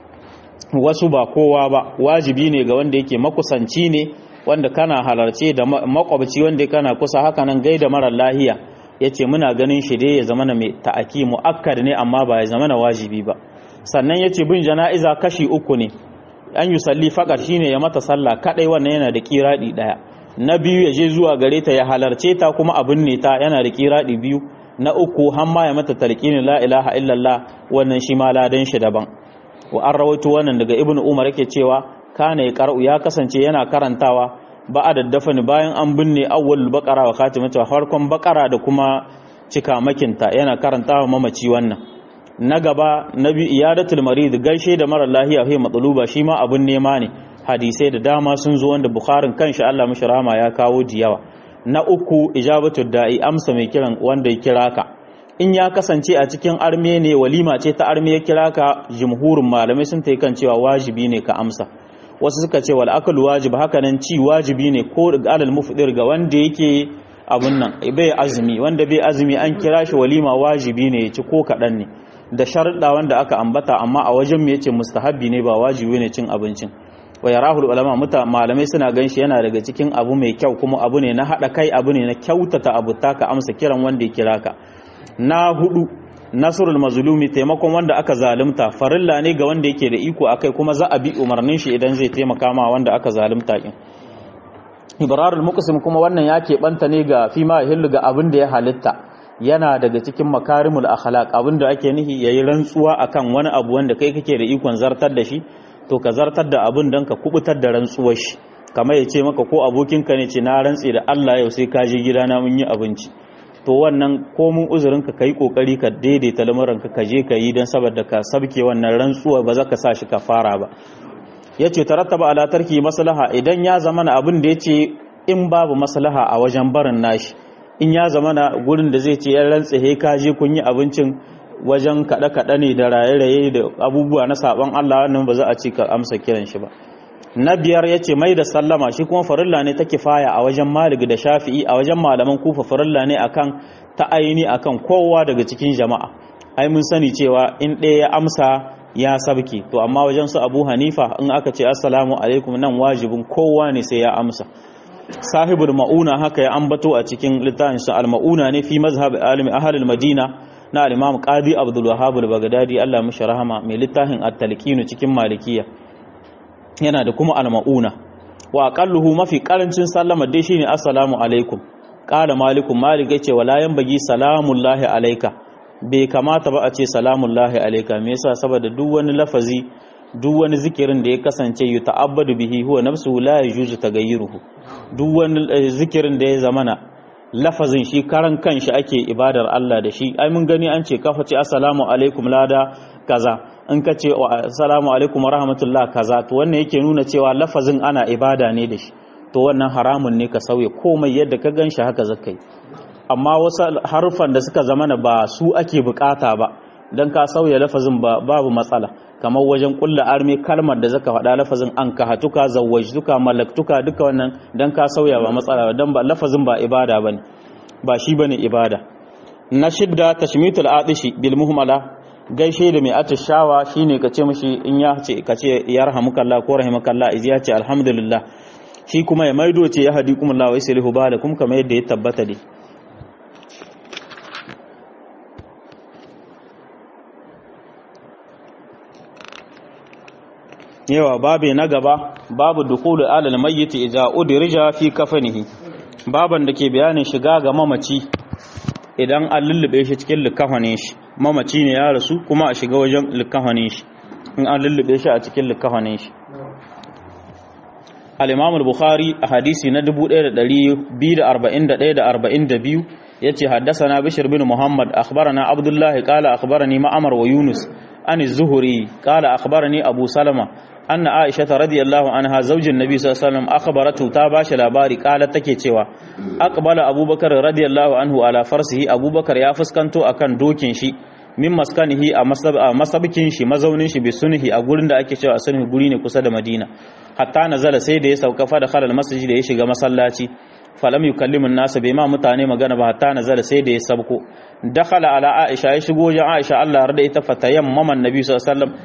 A: wasu ba kowa ba wajibi ne ga wanda yake makusanci ne wanda kana halarce da makwabci wanda kana kusa haka nan gaida marar lahiya ya ce muna ganin shi dai ya zama na mai ta'aki mu'akkad ne amma ba ya zama na wajibi ba sannan ya ce bin jana'iza kashi uku ne an yi salli faƙar shi ne ya mata sallah kaɗai wannan yana da ƙiraɗi ɗaya na biyu ya je zuwa gare ta ya halarce ta kuma abin ne ta yana da ƙiraɗi biyu na uku hamma ya mata talqini la ilaha illallah wannan shi ma ladan shi daban wa an rawaito wannan daga ibn umar yake cewa kana ya qara'u ya kasance yana karantawa ba a daddafa ni bayan an binne awwal baqara wa khatimatu farkon baqara da kuma cika makinta yana karantawa mamaci wannan na gaba nabi iyadatul marid gaishe da mara lahiya fi matsaluba shi ma abun nema ne hadisai da dama sun zo wanda bukharin kanshi Allah mishi rahama ya kawo diyawa na uku ijabatul da'i amsa mai kiran wanda ya kira ka in ya kasance a cikin arme ne walima ce ta arme ya kira ka jumhurin malamai sun ta kan cewa wajibi ne ka amsa wasu suka ce wal akal wajib haka nan ci wajibi ne ko alal mufdir ga wanda yake abun nan bai azumi wanda bai azumi an kira shi walima wajibi ne ya ci ko kaɗan ne da sharuɗa wanda aka ambata amma a wajen mu yace mustahabbi ne ba wajibi ne cin abincin wa yarahul ulama muta malamai suna ganshi yana daga cikin abu mai kyau kuma abu ne na hada kai abu ne na kyautata abu ka amsa kiran wanda ya kira ka na hudu nasrul mazlumi taimakon wanda aka zalunta farilla ne ga wanda yake da iko akai kuma za a bi umarnin shi idan zai taimaka ma wanda aka zalunta kin ibrarul muqsim kuma wannan ya keɓanta ne ga fima hillu ga abin da ya halitta yana daga cikin makarimul akhlaq abinda ake nihi yayi rantsuwa akan wani abu wanda kai kake da ikon zartar da shi to ka zartar da abin dan ka kubutar da rantsuwar shi kamar ya ce maka ko abokinka ne ce na rantse da Allah yau sai ka je gidana mun yi abinci to wannan komun uzurin ka kai kokari ka daidaita lamuran ka ka je ka yi dan saboda ka sabke wannan rantsuwa ba za ka sa shi kafara ba yace tarattaba ala tarki maslaha idan ya zama na abin da yace in babu maslaha a wajen barin nashi in ya zama na gurin da zai ce ya rantse he ka je kun yi abincin wajen kaɗe-kaɗe ne da raye-raye da abubuwa na saɓon Allah wannan ba za a ci ka amsa kiran shi ba na biyar ya ce mai da sallama shi kuma farilla ne ta kifaya a wajen malik da shafi'i a wajen malaman kufa farilla ne akan ta aini akan kowa daga cikin jama'a ai mun sani cewa in ɗaya ya amsa ya sabke to amma wajen su abu hanifa in aka ce assalamu alaikum nan wajibin kowa ne sai ya amsa sahibul ma'una haka ya ambato a cikin littafin sa al-ma'una ne fi mazhab alimi ahlul madina na al-imam qadi abdul wahhab al-baghdadi Allah mishi rahama mai littafin at-talqin cikin malikiya yana da kuma al-ma'una wa aqalluhu mafi karancin sallama dai shine assalamu alaikum qala malikum malik yace wala yanbagi salamullahi alayka bai kamata ba a ce salamullahi alayka me yasa saboda duk wani lafazi duk wani zikirin da ya kasance yi ta'abbadu bihi huwa nafsuhu la yajuzu tagayyuruhu duk wani zikirin da ya zamana lafazin shi karan kanshi ake ibadar Allah da shi ai mun gani an ce kafa ce assalamu alaikum lada kaza in ka ce assalamu alaikum rahmatullah kaza to wannan yake nuna cewa lafazin ana ibada ne da shi to wannan haramun ne ka sauya komai yadda ka ganshi haka zakai amma wasu harufan da suka zamana ba su ake bukata ba dan ka sauya lafazin babu matsala kamar wajen kulla armi kalmar da zaka faɗa lafazin an ka hatuka zawwajtuka malaktuka duka wannan dan ka sauya ba matsala dan ba lafazin ba ibada bane ba shi bane ibada na shidda tashmitul atishi bil muhmala gaishe da mai atishawa shine ka ce mishi in ya ce ka ce yarhamukallah ko rahimakallah iz ya ce alhamdulillah shi kuma ya maido ce ya hadikumullah wa yuslihu balakum kamar yadda ya tabbata dai yawa babe na gaba babu dukulu alal mayyit idza udrija fi kafanihi baban da ke bayanin shiga ga mamaci idan an lullube shi cikin likafanin shi mamaci ne ya rasu kuma a shiga wajen likafanin shi in an lullube shi a cikin likafanin shi al-imam al-bukhari a hadisi na 1241 da 42 yace haddathana bishr bin muhammad akhbarana abdullah qala akhbarani ma'mar wa yunus an az-zuhri qala akhbarani abu salama anna aisha radiyallahu anha zaujin nabi sallallahu alaihi wasallam akhbaratu ta bashi labari kala take cewa aqbala abubakar radiyallahu anhu ala farsihi abubakar ya fuskanto akan dokin shi min maskanihi a masabikin shi mazaunin shi bi sunhi a gurin da ake cewa sunhi guri ne kusa da madina hatta nazala sai da ya sauka fa da khalal masjid da ya shiga masallaci falam yukallimu an-nas bai ma mutane magana ba hatta nazala sai da ya sabko dakhala ala aisha ya shigo wajen aisha Allah rada ita fatayan maman nabi sallallahu alaihi wasallam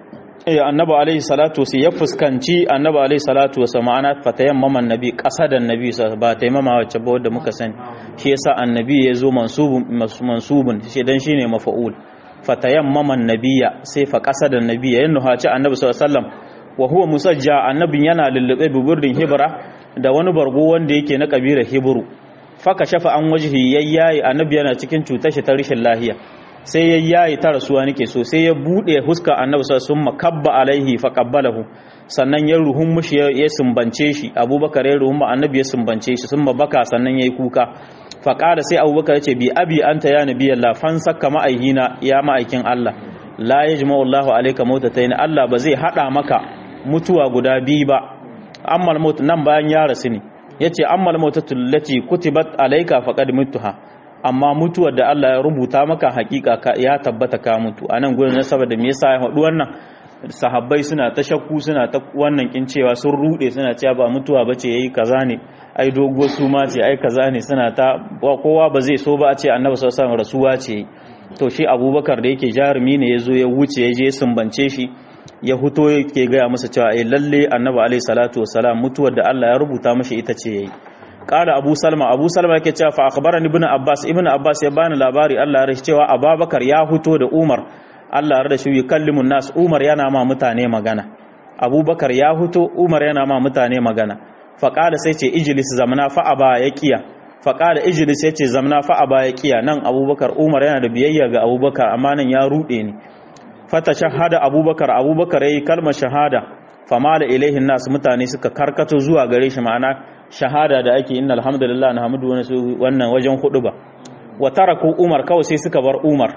A: eh annabi alaihi salatu wasu ya fuskanci annabi alaihi salatu wasu ma'ana fatayan maman nabi kasadan nabi ba taimama wacce ba wadda muka sani shi yasa annabi ya zo mansubun mansubun shi dan shine mafa'ul fatayan maman nabiya sai fa kasadan nabiya yan nuhaci annabi sallallahu alaihi wasallam wa huwa musajja annabin yana lullube bi burdin hibra da wani bargo wanda yake na kabilar hibru faka shafa an wajhi yayyayi annabi yana cikin cutar shi ta rashin lahiya sai yayyayi ta rasuwa nake so sai ya bude huska annabi sallallahu alaihi makabba alaihi fa qabbalahu sannan ya ruhun mushi ya sumbance shi abubakar ya ruhun annabi ya sumbance shi sun baka sannan yayi kuka fa qala sai abubakar ya ce bi abi anta ya nabiyallah fansaka ma'aihina ya ma'aikin Allah la yajma'u Allahu alayka mautatayn Allah ba zai hada maka mutuwa guda biyu ba ammal maut nan bayan ya rasu ne yace ammal mautatul lati kutibat alayka faqad muttuha amma mutuwar da Allah ya rubuta maka hakika ya tabbata ka mutu anan gurin na saboda me yasa ya faɗi wannan sahabbai suna ta shakku suna ta wannan kin cewa sun rude suna cewa ba mutuwa bace yayi kaza ne ai dogo su ma ce ai kaza ne suna ta kowa ba zai so ba a ce annabi sallallahu alaihi wasallam rasuwa ce to shi abubakar da yake jarumi ne ya zo ya wuce ya je sumbance shi ya huto yake gaya masa cewa ai lalle annabi alaihi salatu wassalam mutuwar da Allah ya rubuta mashi ita ce yayi qala abu salma abu salma yake cewa fa akhbarani ibn abbas ibn abbas ya bani labari Allah ya rashi cewa abubakar ya huto da umar Allah ya rashi yukallimun nas umar yana ma mutane magana abubakar ya huto umar yana ma mutane magana fa qala sai ce ijlis zamana fa aba ya kiya fa qala ijlis yace zamana fa aba ya kiya nan abubakar umar yana da biyayya ga abubakar amma nan ya rude ni fata shahada abubakar abubakar ya yi kalmar shahada fama da ilaihin nasu mutane suka karkato zuwa gare shi ma'ana shahada da ake inna alhamdulillah na hamdu wani wannan wajen hudu ba wa taraku umar kawai sai suka bar umar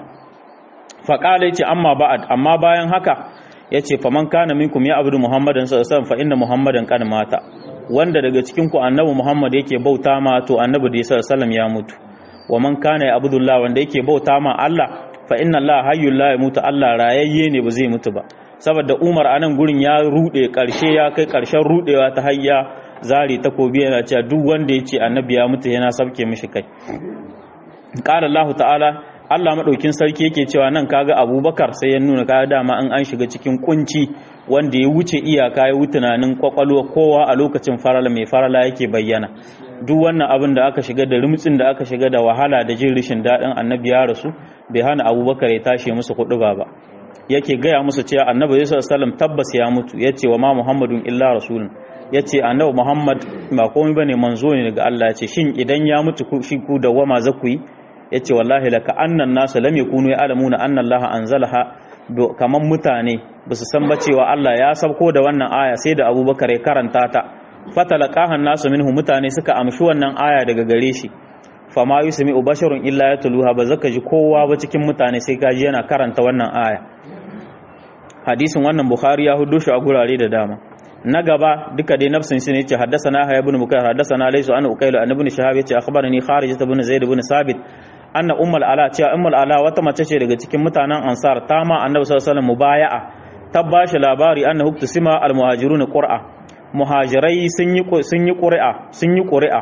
A: faƙala ya ce amma ba'ad amma bayan haka ya ce faman kana minkum ya abudu muhammadan sallallahu fa inna muhammadan kan mata wanda daga cikin ku annabi muhammad yake bauta ma to annabi da sallallahu ya mutu wa man kana ya abudullah wanda yake bauta ma Allah fa inna Allah hayyul la yamutu Allah rayayye ne ba zai mutu ba saboda Umar anan gurin ya rude karshe ya kai karshen rudewa ta hayya zari takobi yana cewa duk wanda yace annabi ya mutu yana sabke mishi kai qala Allah ta'ala Allah madaukin sarki yake cewa nan kaga Abubakar sai ya nuna kaga dama an an shiga cikin kunci wanda ya wuce iyaka ya wuce tunanin kwakwalwa kowa a lokacin farala mai farala yake bayyana duk wannan abin da aka shiga da rumtsin da aka shiga da wahala da jin rishin daɗin annabi ya rasu bai hana abubakar ya tashi musu kuɗi ba ba yake gaya musu cewa annabi yusuf sallam tabbas ya mutu ya ce wa ma muhammadun illa rasulun ya ce annabi muhammad ba komai bane manzo ne daga allah ya ce shin idan ya mutu shi ku da wama za ku yi ya ce wallahi laka annan nasu lam yakunu ya alamuna anna allaha anzalaha kaman mutane ba su san ba cewa allah ya sauko da wannan aya sai da abubakar ya karanta ta fatalaqahan nasu minhu mutane suka amshi wannan aya daga gare shi fama yusmi ubasharun illa yatluha ba zaka ji kowa ba cikin mutane sai kaji yana karanta wannan aya hadisin wannan bukhari ya hudu shi a gurare da dama na gaba duka dai nafsin shi ne yace haddathana ha ibn bukair haddathana laysu an uqailu an ibn shahab yace akhbarani kharij ibn zaid ibn sabit anna ummul ala cewa ummul ala wata mace ce daga cikin mutanen ansar ta ma annabi sallallahu alaihi wasallam mubaya'a ta bashi labari annahu tusima al muhajirun qur'a muhajirai sun yi sun yi qur'a sun yi qur'a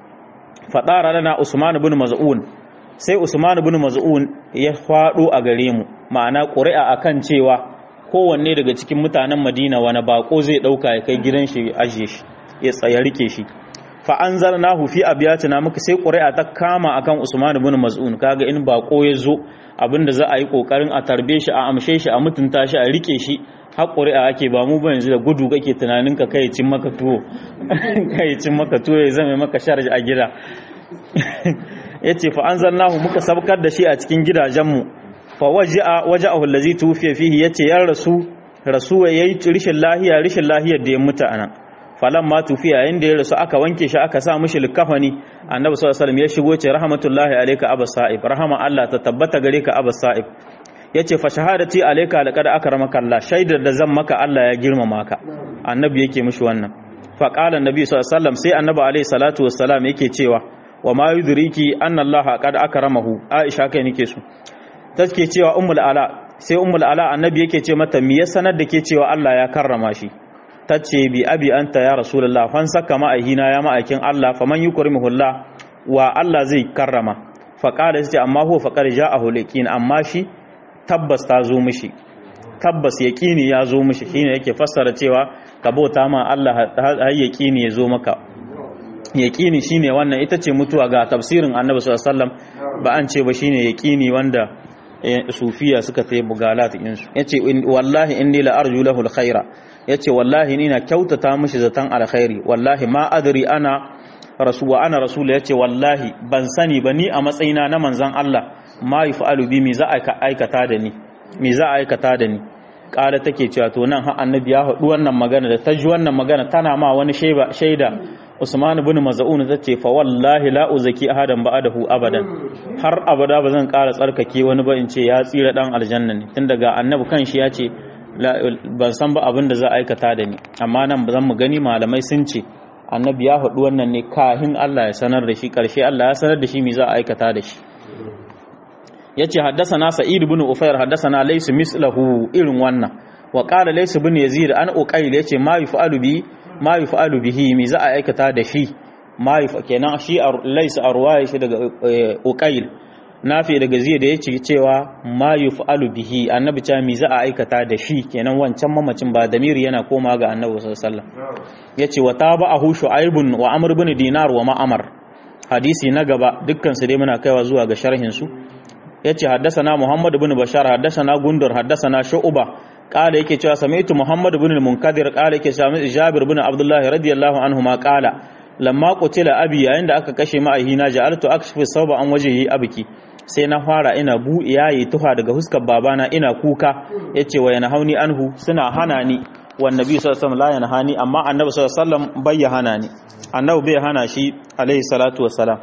A: fadara lana usman ibn maz'un sai usman ibn maz'un ya fado a gare mu ma'ana qur'a akan cewa kowanne daga cikin mutanen madina wani bako zai dauka ya kai gidan shi ajiye shi ya tsaya rike shi fa anzalnahu fi abyatina muka sai qur'a ta kama akan usman ibn maz'un kaga in bako ya zo abinda za a yi kokarin a tarbe shi a amshe shi a mutunta shi a rike shi har ƙuri'a ake ba mu ba yanzu da gudu kake tunanin ka kai cin maka tuwo kai cin maka tuwo ya zama maka sharji a gida yace fa anzalnahu muka sabkar da shi a cikin gidajenmu fa waja'a waja'ahu allazi tufiya fihi yace ya rasu rasuwa yayi rishin lahiya rishin lahiyar da ya mutu anan falan ma tufiya yayin da ya rasu aka wanke shi aka sa mishi likafani annabi sallallahu alaihi wasallam ya shigo ce rahmatullahi alayka abas sa'ib rahama Allah ta tabbata gare ka abas sa'ib yace fa shahadati alayka laqad akramaka Allah shaidar da zan maka Allah ya girmama ka annabi yake mishi wannan fa qala annabi sallallahu alaihi wasallam sai annabi alaihi salatu wassalam yake cewa wa ma yudriki anna Allah qad akramahu Aisha kai nake so take cewa ummul ala sai ummul ala annabi yake ce mata me ya sanar da ke cewa Allah ya karrama shi tace bi abi anta ya rasulullah fan saka ma'ahina ya ma'aikin Allah faman yukrimullah wa Allah zai karrama fa qala sai amma huwa faqad ja'ahu liqin amma shi tabbas ta zo mishi tabbas yaqini ya zo mishi shine yake fassara cewa ka bauta ma Allah har yaqini ya zo maka yaqini shine wannan ita ce mutuwa ga tafsirin Annabi sallallahu alaihi wasallam ba an ce ba shine yaqini wanda sufiya suka tayi bugalat insu yace wallahi inni la arju lahu alkhaira yace wallahi ni na kyautata mishi zatan alkhairi wallahi ma adri ana rasul wa ana rasul yace wallahi ban sani ba ni a matsayina na manzon Allah ma yaf'alu bi mi za a aikata da ni mi za a aikata da ni kala take cewa to nan har annabi ya haɗu wannan magana da ta ji wannan magana tana ma wani shaida Usman ibn Maz'un tace fa wallahi la uzaki ahadan ba'dahu abadan har abada bazan ƙara tsarkake wani ba in ce ya tsira dan aljanna ne tun daga annabi kanshi ya ce ban san ba abin da za a aikata da ni amma nan bazan mu gani malamai sun ce annabi ya haɗu wannan ne kahin Allah ya sanar da shi ƙarshe Allah ya sanar da shi me za a aikata da shi yace haddathana sa'id ibn ufayr haddathana laysa mislahu irin wannan wa qala laysa ibn yazid an uqayl yace ma yuf'alu bi ma yuf'alu bihi me za a aikata da shi ma yuf kenan shi laysa arwaya shi daga uqayl nafi daga zai da yace cewa ma yuf'alu bihi annabi ta me za a aikata da shi kenan wancan mamacin ba damiri yana koma ga annabi sallallahu alaihi wasallam yace wa tabahu shu'aibun wa amr ibn dinar wa ma'amar hadisi na gaba dukkan su dai muna kaiwa zuwa ga sharhin su yace haddasana Muhammad ibn Bashar haddasana Gundur haddasana Shu'ba qala yake cewa sami'tu Muhammad ibn al-Munkadir qala yake cewa Jabir ibn Abdullah radiyallahu anhu ma qala lamma qutila abi yayin da aka kashe ma'ahina ja'altu akshifu sawba an wajhi abiki sai na fara ina bu yayi tuha daga huskar babana ina kuka yace wa yana hauni anhu suna hana ni wan nabi sallallahu alaihi wasallam la yanhani amma annabi sallallahu alaihi wasallam bai hana ni annabi bai hana shi alaihi salatu wassalam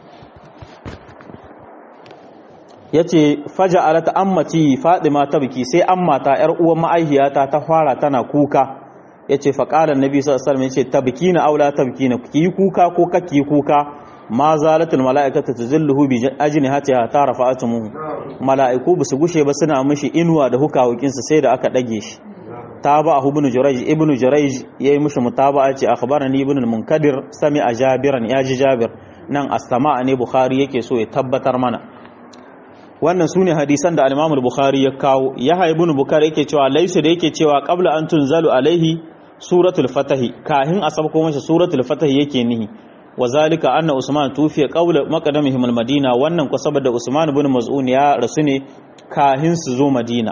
A: ya ce faja alata ammati fadima ta biki sai ammata yar uwan ma'aihiyata ta fara tana kuka ya ce faƙalar nabi sallallahu ya ce ta biki na aula ta biki na ki yi kuka ko ka ki yi kuka ma zalatul mala'ikata tuzilluhu bi ajnihatiha ta rafa'atumuhu mala'iku ba su gushe ba suna mishi inuwa da hukawokin sa sai da aka dage shi tabahu ibn jurayj ibn jurayj yayi mishi mutaba'a ce akhbarani ibn al-munkadir sami a jabiran ya ji jabir nan as-sama'a ne bukhari yake so ya tabbatar mana wannan sune hadisan da al-Imam al-Bukhari ya kawo Yahya ibn Bukhari yake cewa laysa da yake cewa qabla an tunzalu alaihi suratul fatah kahin a sabko masa suratul fatah yake nihi wazalika anna Usman tufiya qabla maqdamihim al-Madina wannan ko saboda Usman ibn Maz'un ya rasu ne kahin su zo Madina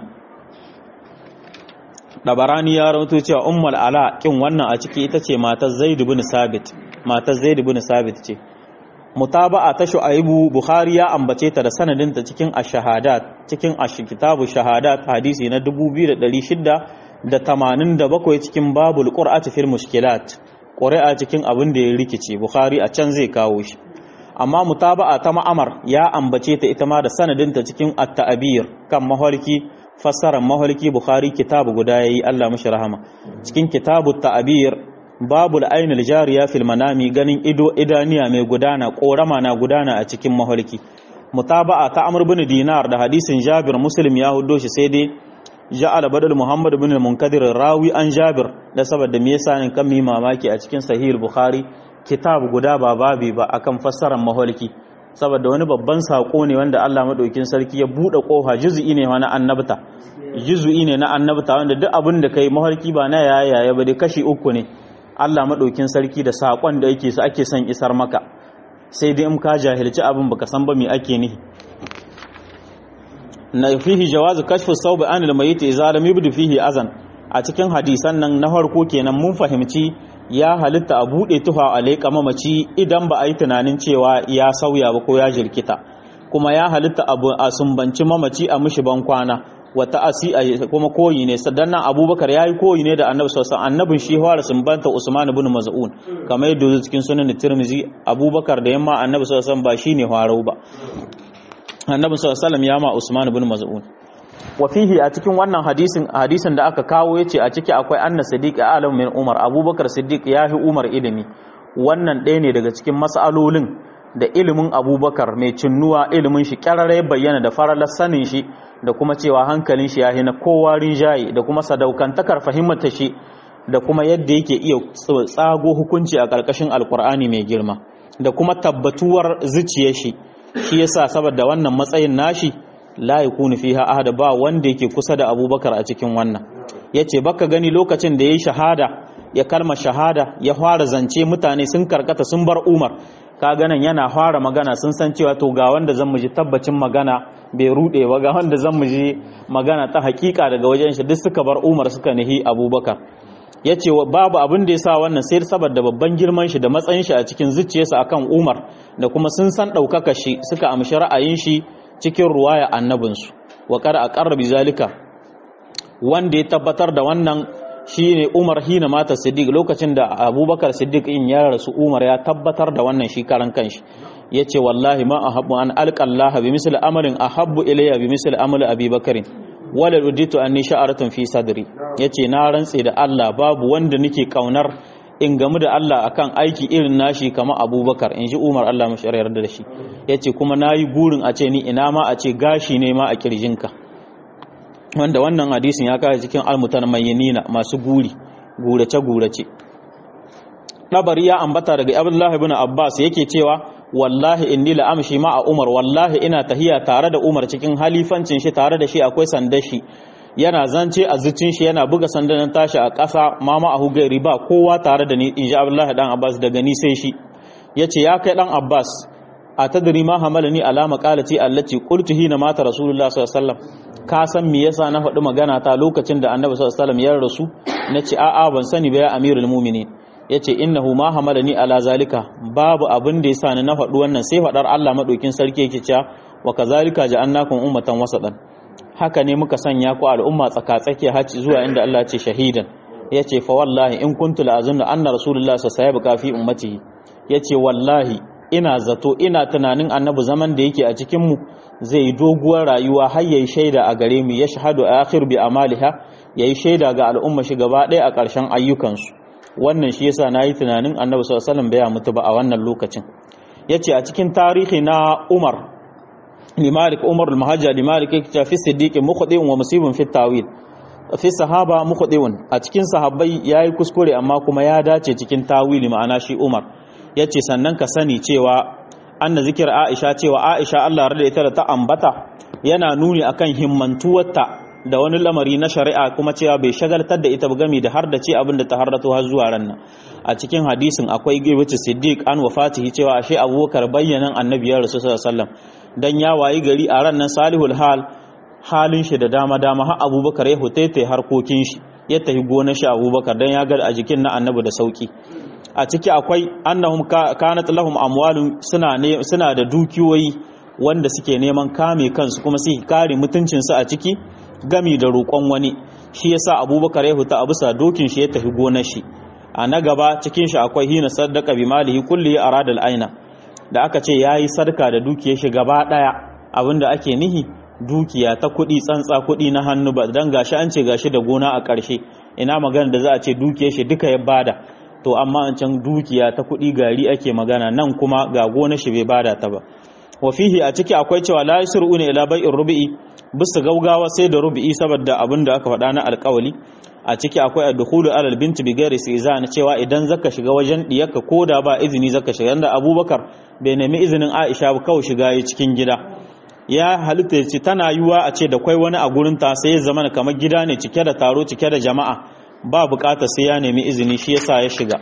A: Dabarani ya rawaito cewa Ummul Ala kin wannan a ciki ita ce matar Zaid ibn Sabit matar Zaid ibn Sabit ce mutaba'a ta shu'aibu bukhari ya ambace ta da sanadinta cikin ash-shahadat cikin ash-kitabu shahadat hadisi na 2687 cikin babul qur'ati fil mushkilat qur'a cikin abin da ya rikice bukhari a can zai kawo shi amma mutaba'a ta ma'amar ya ambace ta ita ma da sanadinta cikin at-ta'bir kan mahalki fassarar mahalki bukhari kitabu guda yayi Allah mishi rahama cikin kitabu ta'bir babu ainul jariya fil manami ganin ido idaniya mai gudana korama na gudana a cikin mahalki mutaba'a ta amr bin dinar da hadisin jabir muslim ya hudo shi sai dai ja'ala badal muhammad bin munkadir rawi an jabir da saboda me yasa ne kan mi mamaki a cikin sahih bukhari kitab guda ba babi ba akan fassarar mahalki saboda wani babban sako ne wanda Allah madaukin sarki ya bude kofa juz'i ne na annabta juz'i ne na annabta wanda duk abin da kai mahalki ba na yaya ba dai kashi uku ne Allah maɗaukin sarki da saƙon da yake su ake son isar maka sai dai in ka jahilci abin baka san ba me ake nihi na fihi jawazu kashfu sawbi anil mayyit idza lam yubdi fihi azan a cikin hadisan nan na farko kenan mun fahimci ya halitta a buɗe tuha a leƙa mamaci idan ba a yi tunanin cewa ya sauya ba ko ya jirkita kuma ya halitta a sumbanci mamaci a mishi ban kwana wata asi a kuma koyi ne sadannan abubakar ya yi koyi ne da annabi sosan annabin shi fara sumbanta usman ibn maz'un kamar yadda cikin sunan tirmizi abubakar da yamma annabi sosan ba shi ne farau ba annabi sosan ya ma usman ibn maz'un wa fihi a cikin wannan hadisin hadisin da aka kawo yace a ciki akwai anna siddiq alam min umar abubakar siddiq yahi umar ilimi wannan ɗaya ne daga cikin mas'alolin da ilimin abubakar mai cinnuwa ilimin shi kyararrai bayyana da faralar sanin shi da kuma cewa hankalin shi yahi na kowa rinjaye da kuma sadaukantakar fahimta shi da kuma yadda yake iya tsago hukunci a ƙarƙashin alkur'ani mai girma da kuma tabbatuwar zuciyar shi shi yasa saboda wannan matsayin nashi la yakunu fiha ahada ba wanda yake kusa da abubakar a cikin wannan yace baka gani lokacin da yayi shahada ya kalma shahada ya fara zance mutane sun karkata sun bar umar ka ganin yana fara magana sun san cewa to ga wanda zan muji tabbacin magana bai rude ba ga wanda zan muji magana ta hakika daga wajen shi duk suka bar umar suka nihi abubakar ya ce babu abin da ya sa wannan sai saboda babban girman shi da matsayin shi a cikin zuciyarsa akan umar da kuma sun san ɗaukaka shi suka amshi ra'ayin shi cikin ruwaya annabinsu wa kada a ƙarra zalika wanda ya tabbatar da wannan shine Umar hina mata Siddiq lokacin da Abubakar Siddiq in ya rasu Umar ya tabbatar da wannan shi karan kanshi yace wallahi ma ahabbu an alqallaha bi misli amalin ahabbu ilayya bi misli amali Abi Bakarin wala uditu anni sha'aratun fi sadri yace na rantse da Allah babu wanda nake kaunar in gamu da Allah akan aiki irin nashi kamar Abubakar in ji Umar Allah mashi yarda da shi yace kuma nayi burin a ce ni ina ma a ce gashi ne ma a kirjinka wanda wannan hadisin ya kare cikin almutanmayyanina masu guri gurace gurace dabari ya ambata daga Abdullah ibn Abbas yake cewa wallahi inni la amshi ma a Umar wallahi ina tahiya tare da Umar cikin halifancin shi tare da shi akwai sandar shi yana zance a zucin shi yana buga sandan tashi a ƙasa mama a hugairi ba kowa tare da ni in ji Abdullah dan Abbas daga ni sai shi yace ya kai dan Abbas a tadri ma hamalani alama qalati allati qultu hina mata rasulullah sallallahu alaihi wasallam ka san me yasa na faɗi magana ta lokacin da annabi sallallahu alaihi wasallam ya rasu nace a'a ban sani ba ya amirul mu'minin yace innahu ma hamalani ala zalika babu abin da yasa ni na faɗi wannan sai faɗar Allah madaukin sarki yake cewa wa kazalika ja'alnakum ummatan wasatan haka ne muka sanya ku al'umma tsaka-tsake haci zuwa inda Allah ya ce shahidan yace fa wallahi in kuntu la'azunna anna rasulullah sallallahu alaihi wasallam fi ummatihi yace wallahi ina zato ina tunanin annabi zaman da yake a cikinmu zai doguwar rayuwa har yayi shaida a gare mu ya shahadu akhir bi amaliha yayi shaida ga al'umma shi gaba ɗaya a ƙarshen ayyukansu wannan shi yasa nayi tunanin annabi sallallahu alaihi wasallam bai mutu ba a wannan lokacin yace a cikin tarihi na Umar limalik Umar al-Muhajjir limalik yake fi siddiq mukhdi'un wa musibun fi tawil fi sahaba mukhdi'un a cikin sahabbai yayi kuskure amma kuma ya dace cikin tawili ma'ana shi Umar ya ce sannan ka sani cewa anna zikir aisha cewa aisha Allah rada ita da ta ambata yana nuni akan himmantuwarta da wani lamari na shari'a kuma cewa bai shagaltar da ita gami da har da ce abin da ta harrato har zuwa ran nan a cikin hadisin akwai gibici siddiq an wafatihi cewa ashe abubakar bayyanan annabi ya rasu sallallahu alaihi wasallam dan ya wayi gari a ran nan salihul hal halin shi da dama dama har abubakar ya hutaita harkokin shi ya tafi gonar shi abubakar dan ya ga a jikin na annabi da sauki a ciki akwai annahum kanat lahum amwalun suna ne suna da dukiyoyi wanda suke neman kame kansu kuma su kare mutuncin su a ciki gami da roƙon wani shi yasa Abubakar ya huta a bisa dokin shi ya tafi gonar shi a na gaba cikin shi akwai hina saddaqa bi malihi kulli arada al-aina da aka ce yayi sarka da dukiyar shi gaba daya abinda ake nihi dukiya ta kuɗi tsantsa kuɗi na hannu ba dan gashi an ce gashi da gona a ƙarshe ina magana da za a ce dukiyar shi duka ya bada to amma an can dukiya ta kuɗi gari ake magana nan kuma ga gona shi bai bada ta ba wa fihi a ciki akwai cewa la yasru'una ila bai'ir rubi'i bisa gaugawa sai da rubi'i saboda abin da aka faɗa na alƙawali a ciki akwai ad-dukhulu ala al-bint bi ghairi istizan cewa idan zaka shiga wajen diyarka koda ba izini zaka shiga da Abubakar bai nemi izinin Aisha ba kawai shiga yi cikin gida ya halitta ce tana yiwa a ce da kwai wani a gurin ta sai ya zama kamar gida ne cike da taro cike da jama'a ba bukata sai ya nemi izini shi yasa ya shiga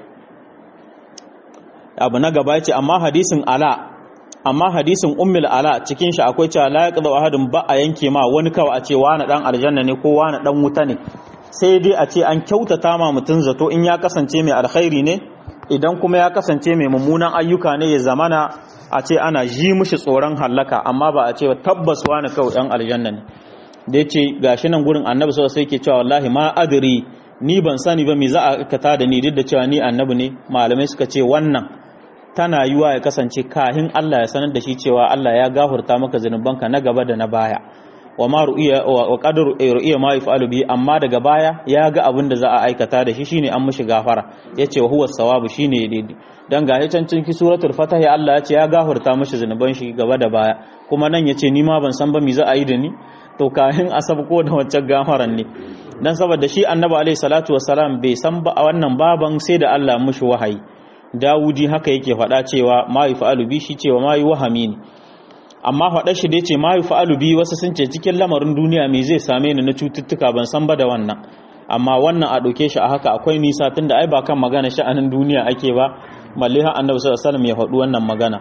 A: abu na gaba ce amma hadisin ala amma hadisin ummul ala cikin shi akwai cewa la yaqdu ahadun ba a yanke ma wani kawai a ce wani dan aljanna ne ko wani dan wuta ne sai dai a ce an kyautata ma mutum zato in ya kasance mai alkhairi ne idan kuma ya kasance mai mummunan ayyuka ne ya zamana a ce ana ji mushi tsoron hallaka amma ba a ce tabbas wani kawai yan aljanna ne da ya ce gashi nan gurin annabi sau sai ke cewa wallahi ma adiri ni ban sani ba me za a kata da ni duk da cewa ni annabi ne malamai suka ce wannan tana yiwa ya kasance kahin Allah ya sanar da shi cewa Allah ya gafurta maka zanubanka na gaba da na baya wa ma ru'iya wa qadar ru'iya ma yaf'alu bi amma daga baya ya ga abin da za a aikata da shi shine an mishi gafara yace wa huwa sawabu shine daidai dan ga can cikin suratul fatah Allah ya ce ya gafurta mishi zanuban shi gaba da baya kuma nan yace ni ma ban san ba me za a yi da ni to kahin asab ko da wancan gafaran ne dan saboda shi annabi alaihi salatu wassalam bai san ba a wannan baban sai da Allah mishi wahayi Dawudi haka yake faɗa cewa ma yi fa'alu bi shi cewa ma yi wahami ne amma faɗa shi da ya ce ma yi fa'alu bi wasu sun ce cikin lamarin duniya mai zai same ni na cututtuka ban san ba da wannan amma wannan a ɗauke shi a haka akwai nisa tun da ai ba kan magana sha'anin duniya ake ba malli har annabi sallallahu alaihi ya faɗi wannan magana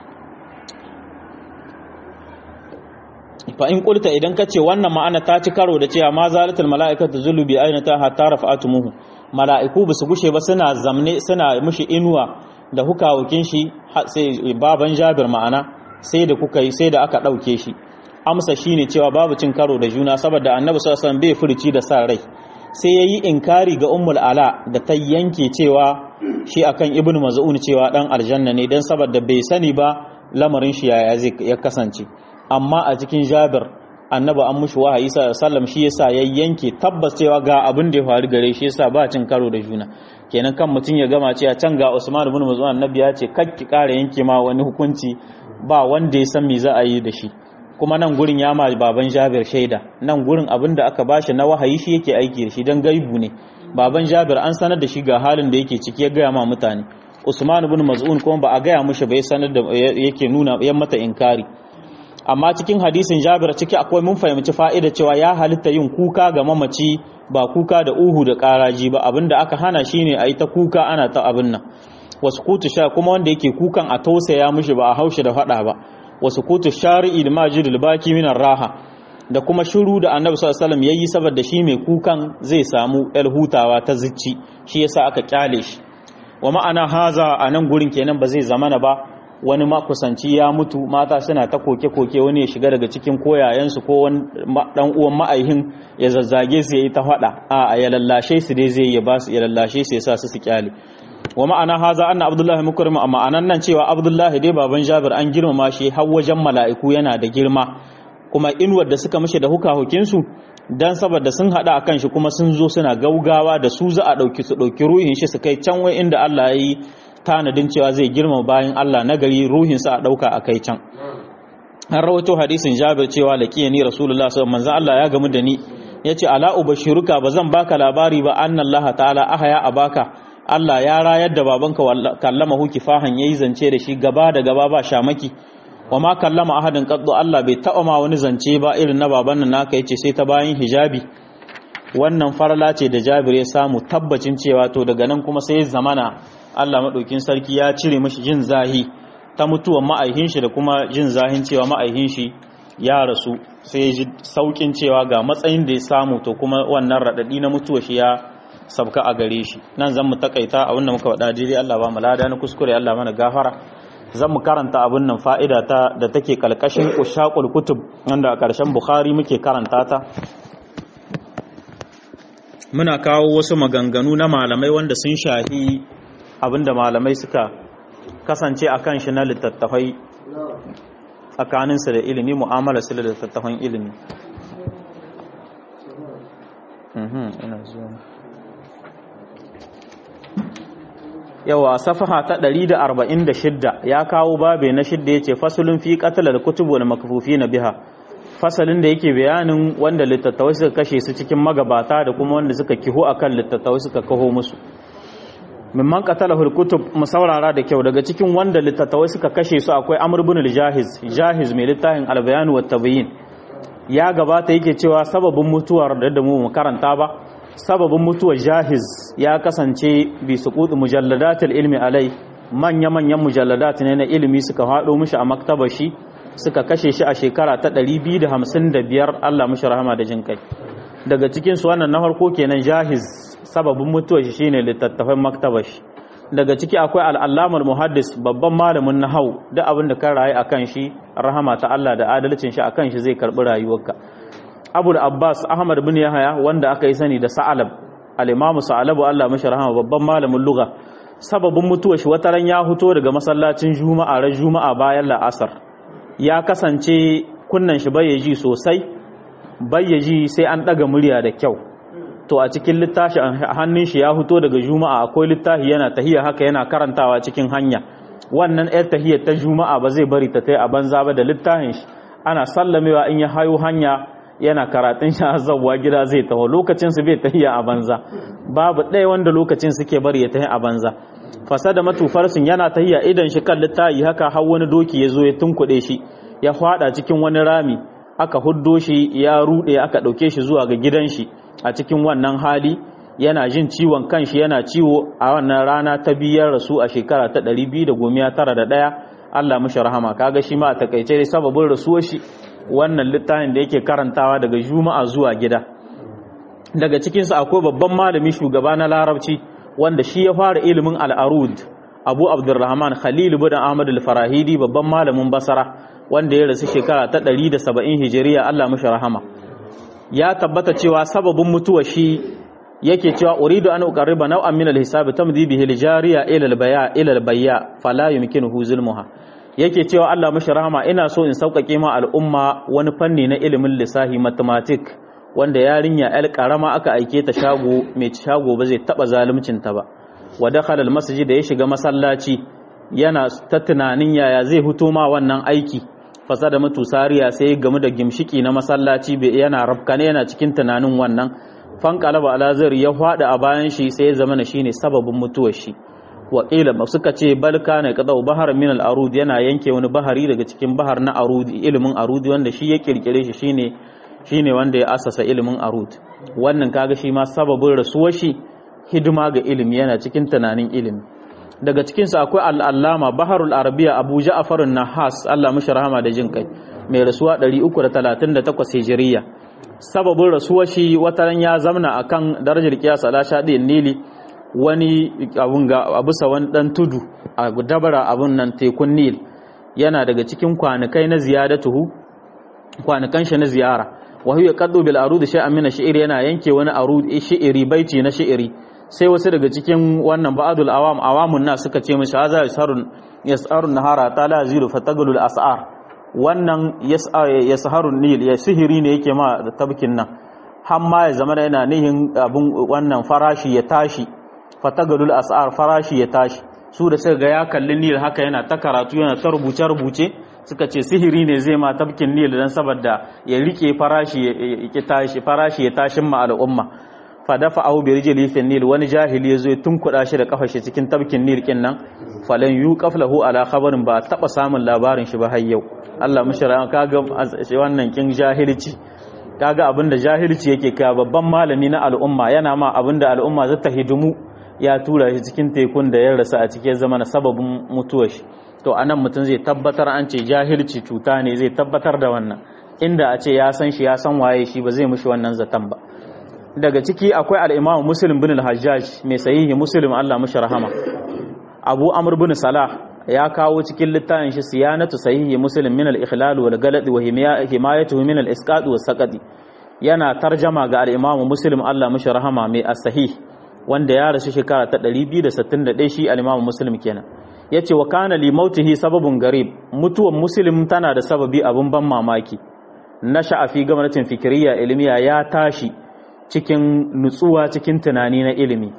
A: fa in qulta idan ka ce wannan ma'ana ta ci karo da cewa ma zalatul mala'ikatu zulubi aina ta hatta rafa'atumuhu mala'iku ba su gushe ba suna zamne suna mushi inuwa da hukawakin shi sai baban jabir ma'ana sai da kuka yi sai da aka ɗauke shi amsa shine cewa babu cin karo da juna saboda annabi sallallahu alaihi bai furici da sa rai sai yayi inkari ga ummul ala da ta yanke cewa shi akan ibnu maz'un cewa dan aljanna ne dan saboda bai sani ba lamarin shi yaya zai ya kasance amma a cikin jabir annabi an mushi wahayi sallam shi yasa ya yanke tabbas cewa ga abin da ya faru gare shi yasa ba cin karo da juna kenan kan mutum ya gama cewa can ga Usman ibn Maz'un annabi ya ce kakki kare yanke ma wani hukunci ba wanda ya san me za a yi da shi kuma nan gurin ya ma baban Jabir shaida nan gurin abin da aka bashi na wahayi shi yake aiki da shi dan gaibu ne baban Jabir an sanar da shi ga halin da yake ciki ya gaya ma mutane Usman ibn Maz'un kuma ba a gaya mushi ba ya sanar da yake nuna yan mata inkari amma cikin hadisin jabir ciki akwai mun fahimci fa'ida cewa ya halitta yin kuka ga mamaci ba kuka da uhu da karaji ba abinda aka hana shine a yi ta kuka ana ta abin nan wasu kutu sha kuma wanda yake kukan a tausaya mushi ba a haushi da faɗa ba wasu kutu shari'i da majidul baki minar raha da kuma shiru da annabi sallallahu alaihi wasallam yayi saboda shi mai kukan zai samu el hutawa ta zicci shi yasa aka kyale shi wa ma'ana haza a nan gurin kenan ba zai zamana ba wani makusanci ya mutu mata suna ta koke-koke wani ya shiga daga cikin koyayensu ko wani dan uwan ma'aihin ya zazzage su yayi ta fada a ya lallashe su dai zai ya ba su ya lallashe su ya sa su su kyale wa ma'ana haza anna abdullahi mukrim amma anan nan cewa abdullahi dai baban jabir an girmama shi har wajen mala'iku yana da girma kuma inuwar da suka mishi da hukahukin su dan saboda sun hada akan shi kuma sun zo suna gaugawa da su za a dauki su dauki ruhin shi su kai can wai inda Allah ya yi tanadin cewa zai girma bayan Allah na gari ruhinsa a ɗauka a kai can an rawato hadisin jabir cewa laƙiya ni rasulullah sallallahu manzan Allah ya gamu da ni ya ce ala ubashiruka ba zan baka labari ba anna Allah ta'ala ahaya a baka Allah ya rayar da babanka kallama hu kifahan yayi zance da shi gaba da gaba ba shamaki wa ma kallama ahadin qaddu Allah bai taɓa ma wani zance ba irin na baban nan naka yace sai ta bayan hijabi wannan farla ce da Jabir ya samu tabbacin cewa to daga nan kuma sai zamana Allah maɗaukin sarki ya cire mashi jin zahi ta mutuwan ma'aihin shi da kuma jin zahin cewa ma'aihin shi ya rasu sai ya ji saukin cewa ga matsayin da ya samu to kuma wannan raɗaɗi na mutuwa shi ya sabka a gare shi nan zan mu takaita abin da muka faɗa daidai Allah ba mu lada na kuskure Allah mana gafara zan mu karanta abin nan fa'ida ta da take kalkashin ushaqul kutub wanda a ƙarshen Bukhari muke karanta ta muna kawo wasu maganganu na malamai wanda sun shahi abinda malamai suka kasance a kan shi na littattafai tsakaninsu da ilimi mu'amala su da littattafan ilimi yawa safaha ta 146 ya kawo babe na shidda ya ce fasulun fi katalar kutubu da makafufi na biha fasalin da yake bayanin wanda littattawai suka kashe su cikin magabata da kuma wanda suka kiho akan littattawai suka kaho musu mimman qatalahul kutub mu saurara da kyau daga cikin wanda littattawai suka kashe su akwai Amr ibn al-Jahiz Jahiz mai littafin al-Bayan wa Tabiyin ya gabata yake cewa sababin mutuwar da da mu mu karanta ba sababin mutuwar Jahiz ya kasance bi suqut mujalladatul ilmi alai manya manyan mujalladat ne na ilimi suka hado mishi a maktabar shi suka kashe shi a shekara ta 255 Allah mishi rahama da jin kai daga cikin su wannan na farko kenan jahiz sababin mutuwar shi shine littattafan maktabar shi daga ciki akwai al'allamar muhaddis babban malamin nahau da abin da kan rayu akan shi rahama ta Allah da adalcin shi akan shi zai karbi rayuwarka Abu Abbas Ahmad bin Yahaya wanda aka yi sani da Sa'alab al-Imam Sa'alabu Allah mashi rahama babban malamin lugha sababin mutuwar shi wataran ya fito daga masallacin Juma'a ran Juma'a bayan la'asar ya kasance kunnan shi bayyaji sosai bayyaji sai an daga murya da kyau to a cikin littafi hannun shi ya fito daga Juma'a akwai littafi yana tahiya haka yana karantawa cikin hanya wannan yar tahiyar ta Juma'a ba zai bari ta tai a banza ba da littafin shi ana sallamewa in ya hayo hanya yana karatun shi azabwa gida zai taho lokacin su bai tahiya a banza babu ɗaya wanda lokacin suke bari ya tahi a banza fasada matufarsun yana tahiya idan shi kan littayi haka har wani doki ya zo ya tunkuɗe shi ya fada cikin wani rami aka huddo shi ya ruɗe aka ɗauke shi zuwa ga gidan shi a cikin wannan hali yana jin ciwon kanshi yana ciwo a wannan rana ta biyar rasu a shekara ta 291 Allah mishi rahama kaga shi ma a takaice dai sababin rasuwar shi wannan littafin da yake karantawa daga juma'a zuwa gida daga cikinsu akwai babban malami shugaba na larabci wanda shi ya fara ilimin al'arud abu abdurrahman khalil bin ahmad al-farahidi babban malamin basara wanda ya rasu shekara ta 170 hijiriya Allah mishi rahama ya tabbata cewa sababin mutuwa shi yake cewa uridu an uqarriba naw'an min al-hisab tamdi bihi al-jariya ila al-baya ila al-bayya fala yumkinuhu zulmuha yake cewa Allah mashi rahama ina so in sauƙaƙe ma al'umma wani fanni na ilimin lissahi mathematic wanda yarinya yar karama aka aike ta shago mai shago ba zai taba zaluncin ta ba wa dakhala al-masjid da ya shiga masallaci yana ta tunanin yaya zai huto ma wannan aiki fasada mutu sariya sai game da gimshiki na masallaci yana rafkane yana cikin tunanin wannan fanqalaba alazir ya fada a bayan shi sai ya zama shine sababin mutuwar shi waƙila suka ce balka ne kadau bahar min al-arud yana yanke wani bahari daga cikin bahar na arudi ilimin arudi wanda shi ya kirkire shi shine shine wanda ya asasa ilimin arud wannan kaga shi ma sababin rasuwar shi hidima ga ilimi yana cikin tunanin ilimi daga cikin sa akwai al-allama baharul arabiya abu ja'far an-nahas Allah mishi rahama da jin kai mai rasuwa 338 hijiriya sababin rasuwar shi wataran ya zamna akan darajar kiyas ala shadi nili wani abun ga abusa wani dan tudu a dabara abun nan tekun nil yana daga cikin kwanakai na ziyadatuhu kwanakan shi na ziyara wa huwa qaddu bil arud shay'an min ash yana yanke wani arud shi'iri baiti na shi'iri sai wasu daga cikin wannan ba'adul awam awamun na suka ce mishi haza yasharun yasarun nahara ta la zilu fatagulul as'ar wannan yasharun nil ya sihiri ne yake ma da tabkin nan har ma ya zama yana nihin abun wannan farashi ya tashi fatagalul as'ar farashi ya tashi su da suka ga ya kalli nil haka yana ta karatu yana ta rubuce rubuce suka ce sihiri ne zai ma tabkin nil dan saboda ya rike farashi ya tashi farashi ya tashin ma al'umma fa dafa au bi rijli fi nil wani jahili yazo ya tunkuda shi da kafar shi cikin tabkin nil kin nan falan yuqaf lahu ala khabarin ba taba samun labarin shi ba har yau Allah mushara kaga wannan kin jahilci kaga abinda jahilci yake kai babban malami na al'umma yana ma abinda al'umma za ta hidimu ya tura shi cikin tekun da ya rasa a cikin zama na sababin mutuwar shi to anan mutum zai tabbatar an ce jahilci cuta ne zai tabbatar da wannan inda a ce ya san shi ya san waye shi ba zai mushi wannan zaton ba daga ciki akwai al-Imam Muslim bin al-Hajjaj mai sahihi Muslim Allah mushi rahama Abu Amr bin Salah ya kawo cikin littafin shi siyanatu sahihi Muslim min al-ikhlal wal galad wa himayatuhu min al-isqat was saqati yana tarjama ga al-Imam Muslim Allah mushi rahama mai as-sahih wanda ya rasu shekara ta 261 shi al-Imam Muslim kenan yace wa kana li mautihi sababun garib mutuwan Muslim tana da sababi abun ban mamaki nasha fi gwamnatin fikiriya ilmiya ya tashi cikin nutsuwa cikin tunani na ilimi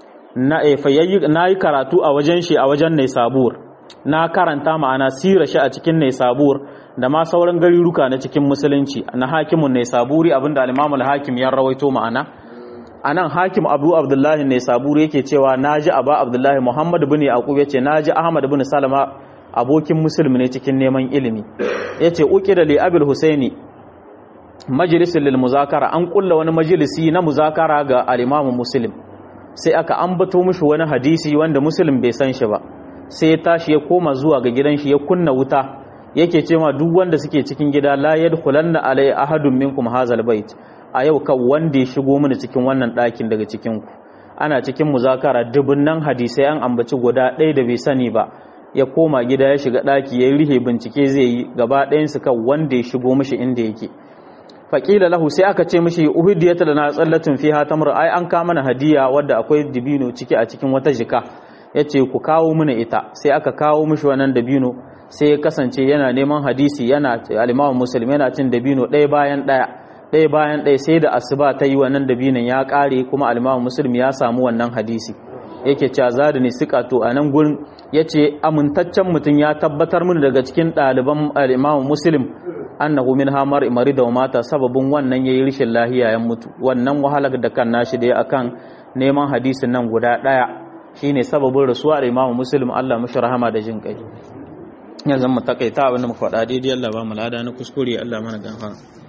A: na na yi karatu a wajen shi a wajen Naisabur na karanta ma'ana sira shi a cikin Naisabur da ma sauran garuruka na cikin musulunci na hakimun Naisaburi abinda al-Imam al-Hakim ya rawaito ma'ana anan Hakim Abu Abdullah Naisaburi yake cewa naji Aba Abdullah Muhammad bin Yaqub yace naji Ahmad bin Salama abokin musulmi ne cikin neman ilimi yace uqida li Abul Husaini majalisin lil muzakara an kulla wani majalisi na muzakara ga al-Imam Muslim sai aka ambato mishi wani hadisi wanda Muslim bai san shi ba sai ya tashi ya koma zuwa ga gidan shi ya kunna wuta yake cewa duk wanda suke cikin gida la yadkhulanna alai ahadun minkum hazal bait a yau kan wanda ya shigo mini cikin wannan ɗakin daga cikin ku ana cikin muzakara dubunnan hadisai an ambaci guda ɗaya da bai sani ba ya koma gida ya shiga ɗaki ya rihe bincike zai yi gaba ɗayansu kan wanda ya shigo mishi inda yake faƙila lahu sai aka ce mishi uhudiyata da na tsallatin fiha tamr ai an ka mana hadiya wadda akwai dibino ciki a cikin wata jika yace ku kawo mana ita sai aka kawo mishi wannan dabino sai ya kasance yana neman hadisi yana al-Imam Muslim yana cin dabino ɗaya bayan ɗaya ɗaya bayan ɗaya sai da asuba ta yi wannan dabinon ya ƙare kuma al-Imam Muslim ya samu wannan hadisi yake cewa zadani to a nan gurin yace amintaccen mutum ya tabbatar mini daga cikin ɗaliban al-Imam Muslim annahu min hamar marida wa mata sababin wannan yayi rishin lahiya ya mutu wannan wahalar da kan nashi da akan neman hadisin nan guda daya shine sababin rasuwa da Imam Muslim Allah mashi rahama da jin kai yanzu mu takaita abin da muka faɗa daidai Allah ba mu lada na kuskure Allah mana gafara